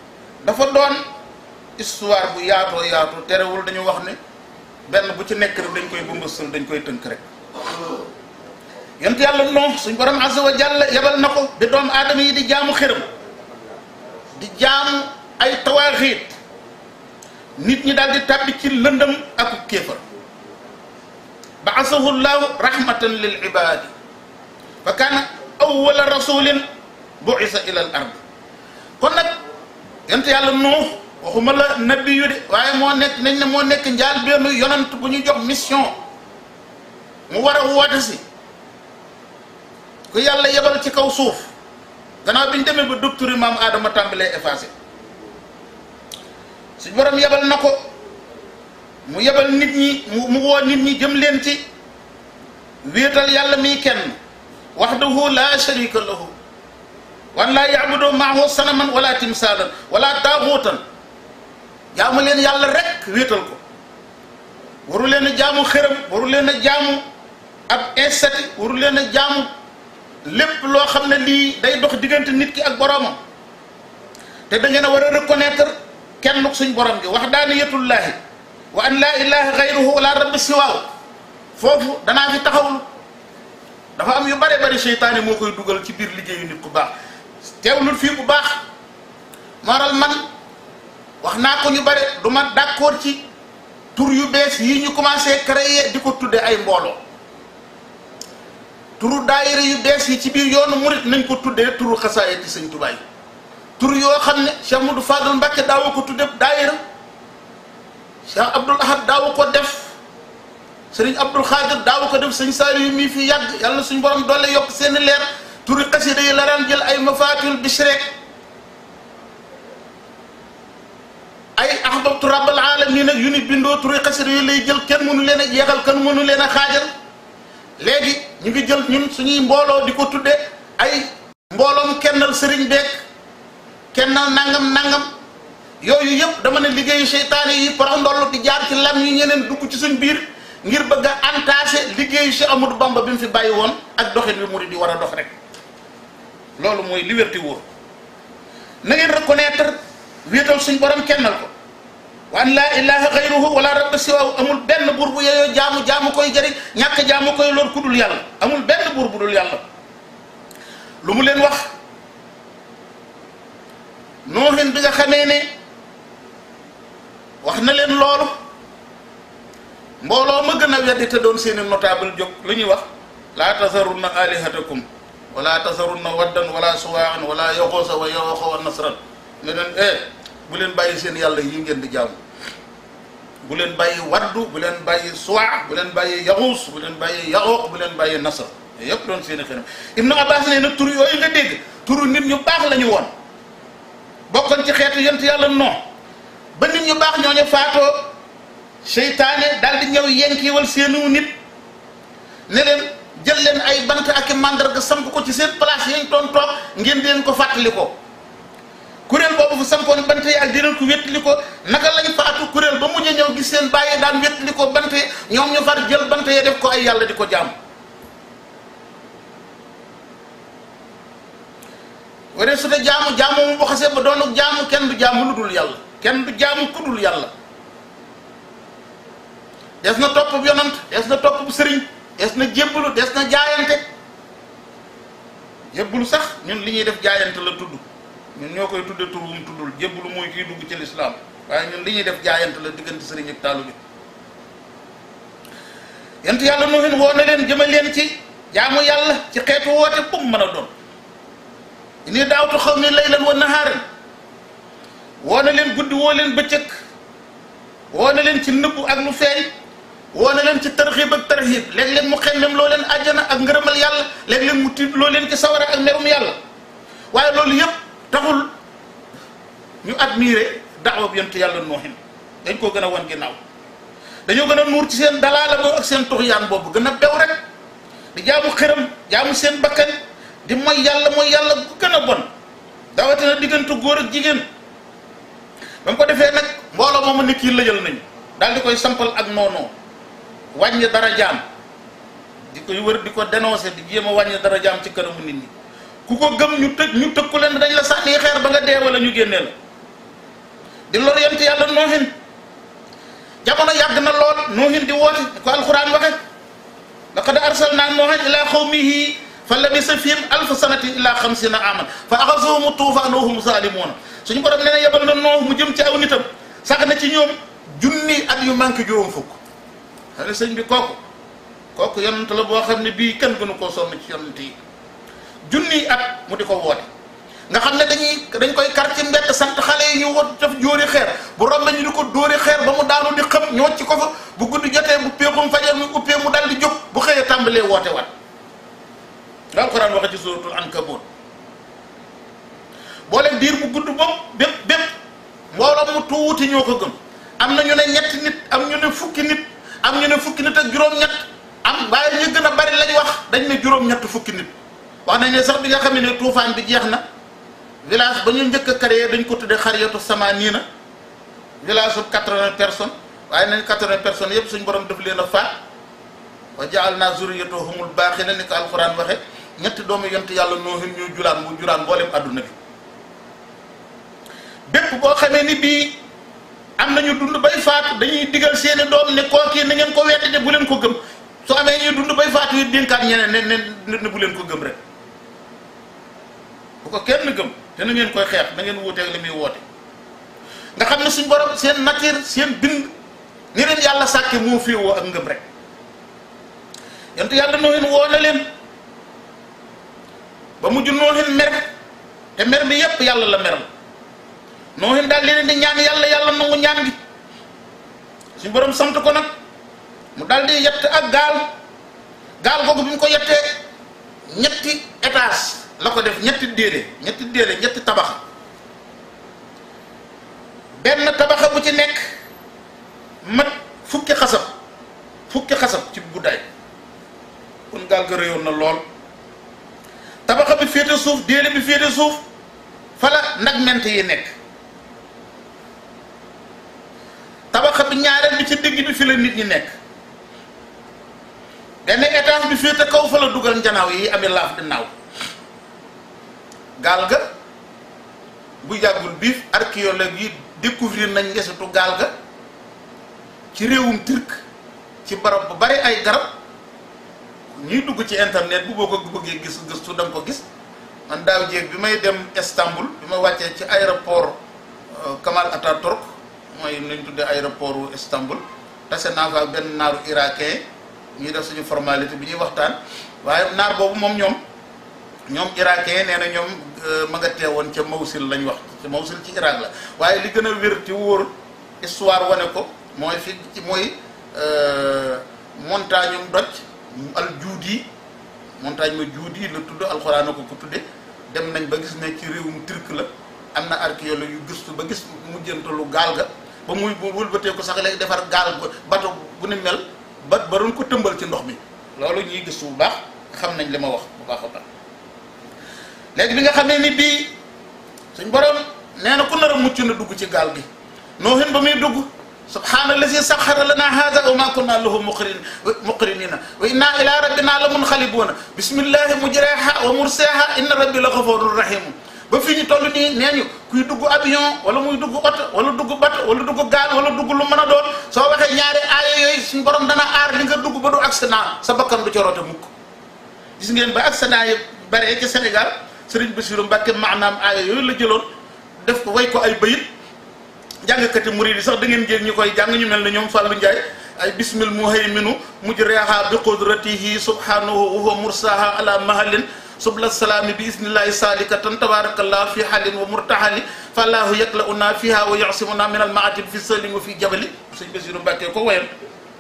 dafa doon histoire bu yaatoo yaatu terewul dañu wax ne benn bu ci nekk rek dañ koy bëmbësal dañ koy tënk rek yent yàlla non suñ borom azza wa jalla yebal na ko bi doomu aadama yi di jaamu xërëm di jaamu ay tawaaxiit nit ñi daal di tàbbi ci lëndëm ak kéefar baasahu llahu rahmatan lil ibadi fa kaana awwala rasulin buisa ila al ard kon nag yent yàlla nuux waxuma la nabi yu de waaye moo nekk nañ ne moo nekk njaal benn yonant bu ñu jox mission mu war a woote si ku yàlla yebal ci kaw suuf gannaaw bi ñu demee ba docteur maam aadama tàmbalee effacé suñ borom yebal na ko mu yebal nit ñi mu mu woo nit ñi jëm leen ci wéetal yàlla miy kenn wahdahu la sharika lahu wan laa yaabudu maahu sanaman wala timsaalan wala taaxuutan jaamu leen yàlla rek wéetal ko waru leen a jaamu xërëm waru leen a jaamu ab estati waru leen a jaamu lépp loo xam ne lii day dox diggante nit ki ak boroomam te da ngeen a war a reconnaître kenn suñ borom gi waxdaaniyatullaahi wa an laa ilaha gayruhu wala rabbi siwaaw foofu danaa fi taxawul dafa am yu bare bari seytaane moo koy dugal ci biir liggéeyu nit ku baax teewlul fii bu baax maral man wax naa ko ñu bare du ma d'accord ci tur yu bees yi ñu commencé créer di ko tudde ay mbooloo turu daayira yu bees yi ci biir yoonu murit nañ ko tuddee turu xasaayid ci sëñ Tuubaa yi tur yoo xam ne Cheikh Modou Fadal Mbacke daawu ko tudde daayira Cheikh Abdoul Ahad daawu ko def sëriñ Abdoul Khadir daawu ko def sëñ Saari yu mii fi yàgg yàlla na suñ borom doole yokk seeni leer turi xasida yi la daan jël ay mafatul bishre ay ahbabtu rabbal alamin nag yu ni bindoo turi xasida yi lay jël kenn mënu leen a jeexal kenn mënu leen a xaajal léegi ñu ngi jël ñun suñuy mbooloo di ko tudde ay mbooloom kennal sëriñ beek kennal nangam nangam yooyu yëpp dama ne liggéeyu seytaane yi parax ndoll di jaar ci lam yi ñeneen dugg ci suñ biir ngir bëgg a entassé liggéeyu Cheikh Amadou Bamba bi mu fi bàyyi woon ak doxin bi murid yi war a dox rek loolu mooy liberté wóor na ngeen reconnaître wéetal suñ borom kennal ko wa an laa ilaha gayruhu wala rabba siwaahu amul benn buur bu yeyoo jaamu jaamu koy jëriñ ñàkk jaamu koy lor ku dul yàlla amul benn buur bu dul yàlla lu mu leen wax nooxin bi nga xamee ne wax na leen loolu mbooloo ma gën a weddi te doon seeni notable jóg lu ñuy wax laa tasarunna alihatakum wala tasarunna waddan wala suwaan wala yoxoosa wa yoxo wa nasran ne leen eh bu leen bàyyi seen yàlla yi ngeen di jaamu bu leen bàyyi waddu bu leen bàyyi suwaa bu leen bàyyi yaxuus bu leen bàyyi yaxooq bu leen bàyyi nasr yëpp doon seeni xenam ibnu abbas ne nag tur yooyu nga dégg turu nit ñu baax la ñu woon bokkoon ci xeetu yent yàlla non ba nit ñu baax ñooñu faatoo seytaane daal di ñëw yenkiwal seenu nit ne leen jël leen ay bant ak i màndarga samp ko ci seen place yañ doon toog ngeen di leen ko fàttali ko kuréel boobu fa sampoon bant yi ak di leen ko wéttali ko naka lañ faatu kuréel ba mujj ñëw gis seen bàyyi daan wéttali ko bant yi ñoom ñu far jël bant yi def ko ay yàlla di ko jaam waree su dee jaamu jaamu mu bu xasee ba doonu jaamu kenn du jaamu lu dul yàlla kenn du jaamu ku dul yàlla des na topp bu yonant des na topp bu sëriñ des na jébbalu des na jaayante jébbalu sax ñun li ñuy def jaayante la tudd ñun ñoo koy tudde tur wum tuddul jébbalu mooy kiy dugg ci lislaam waaye ñun li ñuy def jaayante la diggante sëriñ ak taalu bi yent yàlla nuhin woo na leen jëmal leen ci jaamu yàlla ci xeetu woote bu mu mën a doon ini daawtu xaw mi laylan wa nahaaran woo na leen guddi woo leen bëccëg woo na leen ci nëbbu ak lu feeñ woo na leen ci tarxiib ak tarxiib léeg-léeg mu xemmem loo leen àjjana ak ngërëmal yàlla léeg-léeg mu tiit loo leen ci sawara ak merum yàlla waaye loolu yëpp taxul ñu admiré daawa bi yonent yàlla nooxin dañ koo gën a wan ginnaaw dañoo gën a nuur ci seen dalaala boobu ak seen tuxyaan boobu gën a bew rek di jaamu xëram jaamu seen bakkan di mooy yàlla mooy yàlla bu gën a bon dawatina diggante góor ak jigéen ba mu ko defee nag mbooloo moomu nit yi lëjal nañu daal di koy sampal ak noonoo wàññi dara jaam di koy wër di ko dénoncé di jéem a wàññi dara jaam ci kanamu nit ñi ku ko gëm ñu tëj ñu tëkku leen dañ la sànni xeer ba nga dee wala ñu génnee la di lor yonent yàlla noohin jamono yàgg na lool noohin di woote ko alquran waxe laqad arsalna noohan ila qawmihi fa labisa fihim alfa sanati ila xamsina aman fa axasuhum tuufaan wa hum zalimuuna suñu borom nee na yebal na nooh mu jëm ci aw nitam sax na ci ñoom junni at yu manqué juróom fukk xam ne sëñ bi kooku kooku yonent la boo xam ne bii kenn gënu koo sonn ci yonent yi junni at mu di ko woote nga xam ne dañuy dañ koy kar ci mbett sant xale yi ñu wot def jóori xeer bu rombe ñu di ko dóori xeer ba mu daanu di xam ñu wacc ko fa bu guddi jotee bu péexum fajar mu uppee mu dal di jóg bu xëyee tàmbalee woote wat nga alxuraan waxe ci suratul ankabut boole diir bu gudd bopp bépp bépp mbooloo mu tuuti ñoo ko gëm am na ñu ne ñetti nit am ñu ne fukki nit am ñu ne fukki nit ak juróom-ñett am waaye ñu gën a bari lañ wax dañ ne juróom-ñett fukki nit wax nañ ne sax bi nga xam ne tuufaan bi jeex na village ba ñu njëkk a créé dañ ko tuddee xariyatu sama nii na village su quatre-vingts personnes waaye nañ quatre-vingts personnes yëpp suñ borom def leen a faat wa jaal naa zuriyatahumul baaxina ni ko alquran waxe ñetti doomu yont yàlla noohin ñu julaan mu julaan mboolem adduna bi bépp boo xamee ni bii am nañu dund bay faatu dañuy digal seeni doom ne kookii na ngeen ko weddi de bu leen ko gëm su amee ñuy dund bay faatu yi dénkaat ñeneen ne ne ne bu leen ko gëm rek bu ko kenn gëm te na ngeen koy xeex na ngeen wuuteeg li muy woote nga xam ne suñ borom seen nature seen bind ni leen yàlla sàkke moo féewoo ak ngëm rek yonte yàlla noohin woo na leen ba mujj noohin mer te mer bi yépp yàlla la mer la noohin daal leen di ñaan yàlla yàlla nangu ñaan gi suñ borom sant ko nag mu daal di yett ak gaal gaal googu bi mu ko yettee ñetti étage la ko def ñetti déedéet ñetti déedéet ñetti tabax benn tabaxa bu ci nekk mat fukki xasab fukki xasab ci guddaay kon gaal ga réyoon na lool tabaxa bi féete suuf déele bi féete suuf fala nag ment yi nekk tabaxa bi ñaareel bi ci digg bi fi la nit ñi nekk benn étage bi féete kaw fa la dugal njanaaw yi amee laaf di naaw gaal ga bu yàggul biif archéologue yi découvrir nañ ngesitu gaal ga ci réewum turc ci barab bu bari ay garab ñuy dugg ci internet bu boo ko bëggee gis gëstu da nga ko gis man daaw jéeg bi may dem Istanbul bi ma wàccee ci aéroport Kamal Atatürk mooy nuñ tuddee aéroport wu Istanbul tase naa fa ak benn naaru irakien ñuy def suñu formalité bi ñuy waxtaan waaye naar boobu moom ñoom ñoom irakien nee na ñoom ma nga teewoon ca Mawsil lañ wax ca Mawsil ci Irak la waaye li gën a wér ci wóor histoire wane ko mooy fi ci mooy montagne um doj al juudi montagne ma juudi la tudd alxuraan na ko ko tudde dem nañ ba gis ne ci réewum turc la am na archéologue yu gëstu ba gis mujjantalu gaal ga ba muy bu wëlbatee ko sax léegi defar gaal bato bu ni mel ba ba doon ko tëmbal ci ndox mi loolu ñuy gëstu bu baax xam nañ li ma wax bu baax a baax léegi bi nga xamee ni bii suñ borom nee na ku nar a mucc na dugg ci gaal gi noohin ba muy dugg subhaana allazi saxara lana hada wa ma kunna lahu muqrin muqrinina wa inna ila rabbina la munxalibuuna bismillahi mujreha wa murseha inna rabbi la xafurun rahimu ba fii ñu toll nii nee ñu kuy dugg avion wala muy dugg oto wala dugg bato wala dugg gaal wala dugg lu mën a doon soo waxee ñaari aaya yooyu suñ borom dana aar li nga dugg ba du accident sa bakkan du ca rote mukk gis ngeen ba accident yi bare ci Sénégal Sëriñ Bassirou Mbacke maanaam aaya yooyu la jëloon def ko way ko ay bayit jàngkati murid yi sax da ngeen jël ñu koy jàng ñu mel ne ñoom Fallou Ndiaye ay bismil muhayminu mujreha bi qudratihi subhanahu wa huwa mursaha ala mahalin subla salaami bi isnillahi salikatan tabarakallah fi halin wa murtahali fallahu yaklauna fiha wa yasimuna min al maatib fi salim wa fi jabali sëñ Bassirou Mbacke ko wayam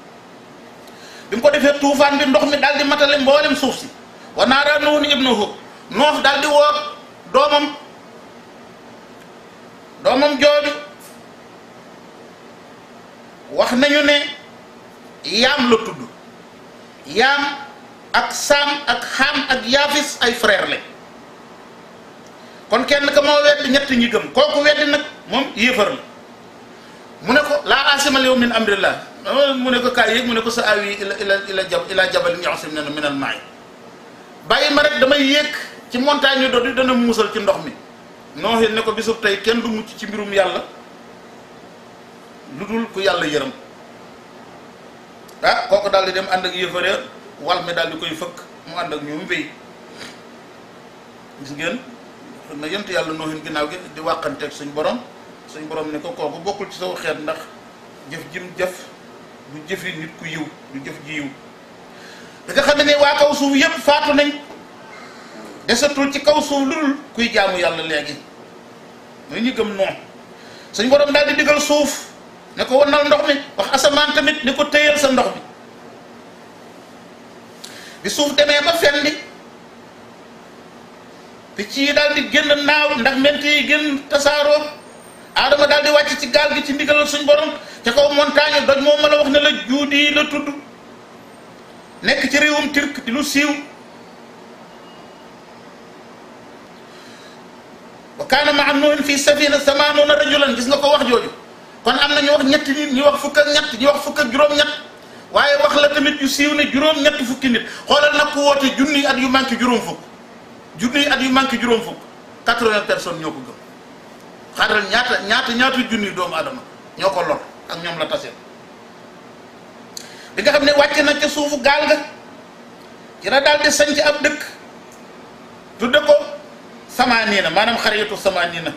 bi mu ko defee tuufaan bi ndox mi daal di matale mboolem suuf si wa naara nuhun ibnuhu noox daal di woo doomam doomam jooju wax nañu ne yaam la tudd yaam ak saam ak xaam ak yaafis ay frère lañ kon kenn ka moo weddi ñett ñi gëm kooku weddi nag moom yéefar la mu ne ko laa asimal yow min amrillah mu ne ko kaay yéeg mu ne ko sa awi ila ila ila jab ila jabalin yasim ne min al maay bàyyi ma rek damay yéeg ci montagne do di dana musal ci ndox mi nooxin ne ko bisub tey kenn du mucc ci mbirum yàlla lu dul ku yàlla yërëm ah kooku daal di dem ànd ak yëfare wal mi daal di koy fëkk mu ànd ak ñoom wéy gis ngeen xam na yent yàlla noohin ginnaaw gi di wàqanteeg suñ borom suñ borom ne ko kooku bokkul ci saw xeet ndax jëf jim jëf du jëfi nit ku yiw du jëf ji yiw da nga xam ne waa kaw suuf yépp faatu nañ desatul ci kaw suuf lu dul kuy jaamu yàlla léegi mooy ñu gëm noonu suñ borom daal di digal suuf ne ko wanal ndox mi wax asamaan tamit ne ko téyal sa ndox mi bi suuf demee ba fendi picc yi daal di génn naaw ndax ment yi génn tasaaroo aadama daal di wàcc ci gaal gi ci ndigalal suñ borom ca kaw montagne doj moo mën a wax ne la juudi la tudd nekk ci réewum turc di lu siiw wa kaana maa nuuhin fii safina samaanuuna rajulan gis nga ko wax jooju kon am na ñu wax ñetti nit ñu wax fukk ak ñett ñu wax fukk ak juróom-ñett waaye wax la tamit yu siiw ne juróom-ñett fukki nit xoolal nag ku woote junniy at yu manqué juróom fukk junniy at yu manqué juróom fukk quatre-vingts personnes ñoo ko gëm xaaral ñaata ñaata ñaata junniy doomu adama ñoo ko lor ak ñoom la taseel bi nga xam ne wàcc na ca suufu gaal ga ci la daal di sañc ab dëkk tudde ko samaaniina maanaam xariyatu samaaniina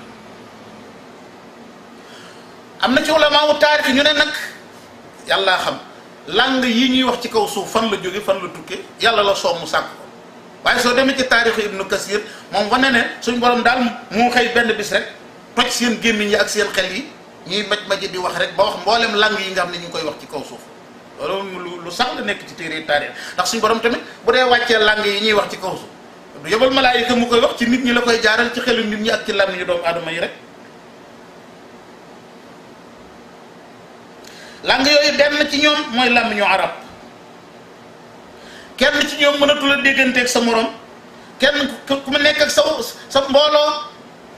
am na ci ulama wu taarix ñu ne nag yàllaa xam langue yi ñuy wax ci kaw suuf fan la jóge fan la tukke yàlla la soob mu sàkk ko waaye soo demee ci taarixu ibnu kasir moom wane ne suñ borom daal moo xëy benn bis rek toj seen gémmiñ yi ak seen xel yi ñuy maj maji di wax rek ba wax mboolem langue yi nga xam ne ñu ngi koy wax ci kaw suuf loolu lu lu sax la nekk ci téere taarix ndax suñ borom tamit bu dee wàccee langue yi ñuy wax ci kaw suuf du yebal malaayika mu koy wax ci nit ñi la koy jaaral ci xelu nit ñi ak ci làmmiñu doomu aadama yi rek langue yooyu benn ci ñoom mooy làmmiñu arab kenn ci ñoom mënatul a dégganteeg sa morom kenn ku mu nekk ak sa sa mbooloo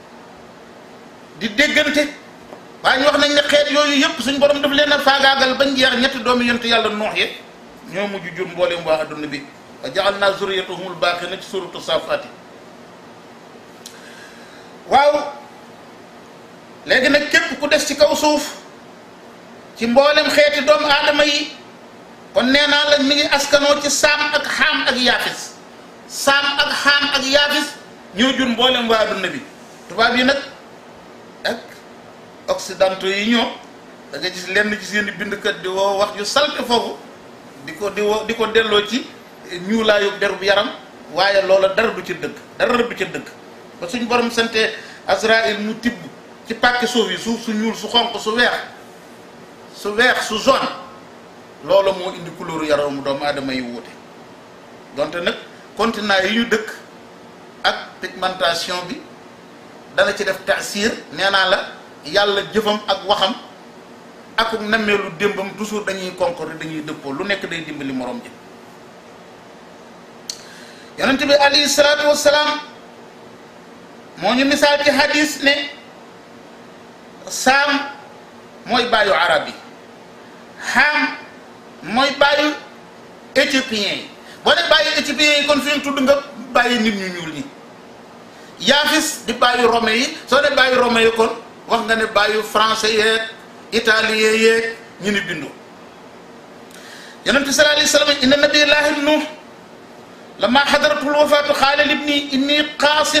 di déggante waaye ñu wax nañ ne xeet yooyu yëpp suñ borom daf leen a faagaagal bañ jeex ñetti doomi yontu yàlla noox ye ñoo mujj jur mbooleem waa adduna bi wa jaxal naa zuriyatahumul baaqina ci suratu safaati waaw léegi nag képp ku des ci kaw suuf ci mboolem xeeti doomu aadama yi kon nee naa la mi ngi askanoo ci saam ak xaam ak yaafis saam ak xaam ak yaafis ñoo jur mboolem waa adduna bi tubaab yi nag ak occidentaux yi ñoo da nga gis lenn ci seen i bindkat di woo wax yu salte foofu di ko di woo di ko delloo ci ñuulaayu derub yaram waaye loola dara du ci dëgg dara du ci dëgg ba suñ borom sante Azraïl mu tibb ci pàkki suuf yi suuf su ñuul su xonq su weex su weex su jaune loola moo indi couleur yaramu doomu aadama yi wuute donte nag continent yi ñu dëkk ak pigmentation bi dana ci def taasir nee naa la yàlla jëfam ak waxam ak nammeelu démbam toujours dañuy concorde dañuy dëppoo lu nekk day dimbali morom ji yonent bi alayhi salaatu wassalaam moo ñu misaal ci hadis ne saam mooy bàyyu arab yi xaam mooy bàyyu éthiopien yi boo ne bàyyi éthiopien yi kon fi mu tudd nga bàyyi nit ñu ñuul ñi yaafis di bàyyu rome yi soo ne bàyyu rome yi kon wax nga ne bàyyu français yeeg italien yeeg ñu ni bindu yonent bi sallallahu alayhi wa sallam inna nabiyallaahi nuux lama xadaratul wafaatu xaala libni inni qaasin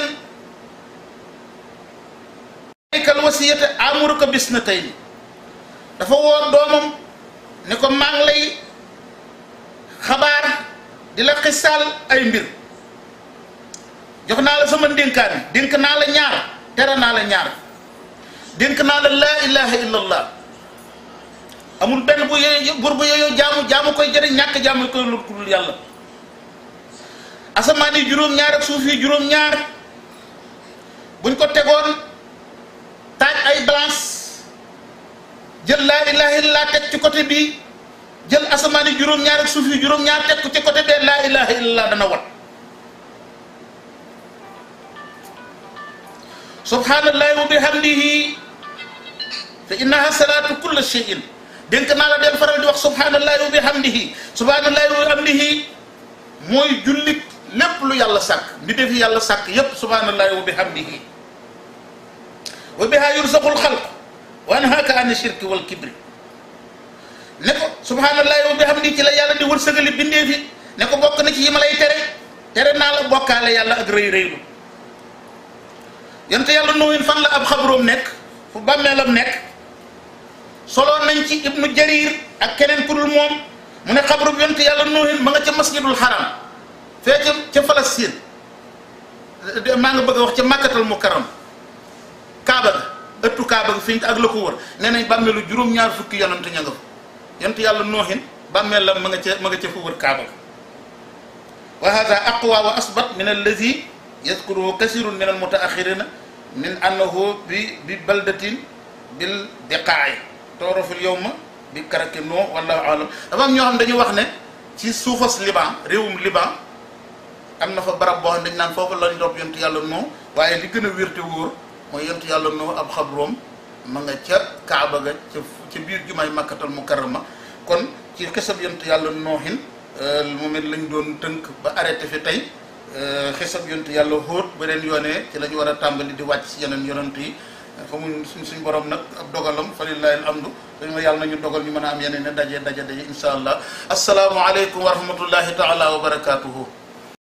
kal wasiyata amuruka bis na tey dafa woo doomam ne ko maa ngi lay xabaar di la xisaal ay mbir jox naa la sama ndénkaane dénk naa la ñaar tere naa la ñaar dénk naa la laa ilaha illallah amul benn bu yooyu bur bu yooyu jaamu jaamu koy jëriñ ñàkk jaamu koy lu dul yàlla asamaan yi juróom-ñaar ak suuf yi juróom-ñaar buñ ko tegoon taaj ay balance jël laa ilaha illallah teg ci côté bii jël asamaan yi juróom-ñaar ak suuf yi juróom-ñaar teg ko ci côté bee laa ilaha illallah dana wat subhanallahi wa bihamdihi fa innaha salatu kulla shay'in dénk naa la del faral di wax subhanallahi wa bihamdihi subhanallahi wa bihamdihi mooy jullit lépp lu yàlla sàkk bi defi yàlla sàkk yépp subhanallahi wa bihamdihi wa biha yursaqul xalq wa anhaaka an shirki wal kibri ne ko subhanallahi wa bihamdi ci la yàlla di wërsëgali bindee fi ne ko bokk na ci yi ma lay tere tere naa la bokkaale yàlla ak rëy rëylu yonte yàlla nuuhin fan la ab xabroom nekk fu bàmmeelam nekk soloon nañ ci ibnu jarir ak keneen ku dul moom mu ne xabru bi yonte yàlla nuuhin ma nga ca masjidul haram fee ca ca Palestine maa nga bëgg a wax ca màkkatal mukarram kaaba ga ëttu kaaba ga fi ak la ko wër nee nañ bàmmeelu juróom-ñaar fukki yonent ña nga fa yonte yàlla nuuhin bàmmeelam ma nga ca ma nga ca fu wër kaaba ga wa hada aqwa wa asbat min allazi yadkuruhu kasirun min almutaaxirina min annahu bi bi baldatin bil diqaayi tooroful yowma bi karaki noo wallahu alam dafa am ñoo xam dañuy wax ne ci suufas liban réewum liban am na fa barab boo xam dañ naan foofu lañ dopp yontu yàlla noo waaye li gën a wér te wóor mooy yontu yàlla noo ab xabroom ma nga ca kaaba ga ca ca biir jumaay makkatal mukarrama kon ci xisab yontu yàlla noohin moom it lañ doon tënk ba arrêté fi tey xisab yontu yàlla xóot beneen yoonee ci la ñu war a tàmbali di wàcc si yeneen yonent yi xamuñ suñ suñ borom nag ab dogalam fa lillahi alhamdu dañu ma yàlla nañu dogal ñu mën a am yeneen ne daje daje daje insha allah asalaamualeykum wa rahmatullahi taala wa barakatuhu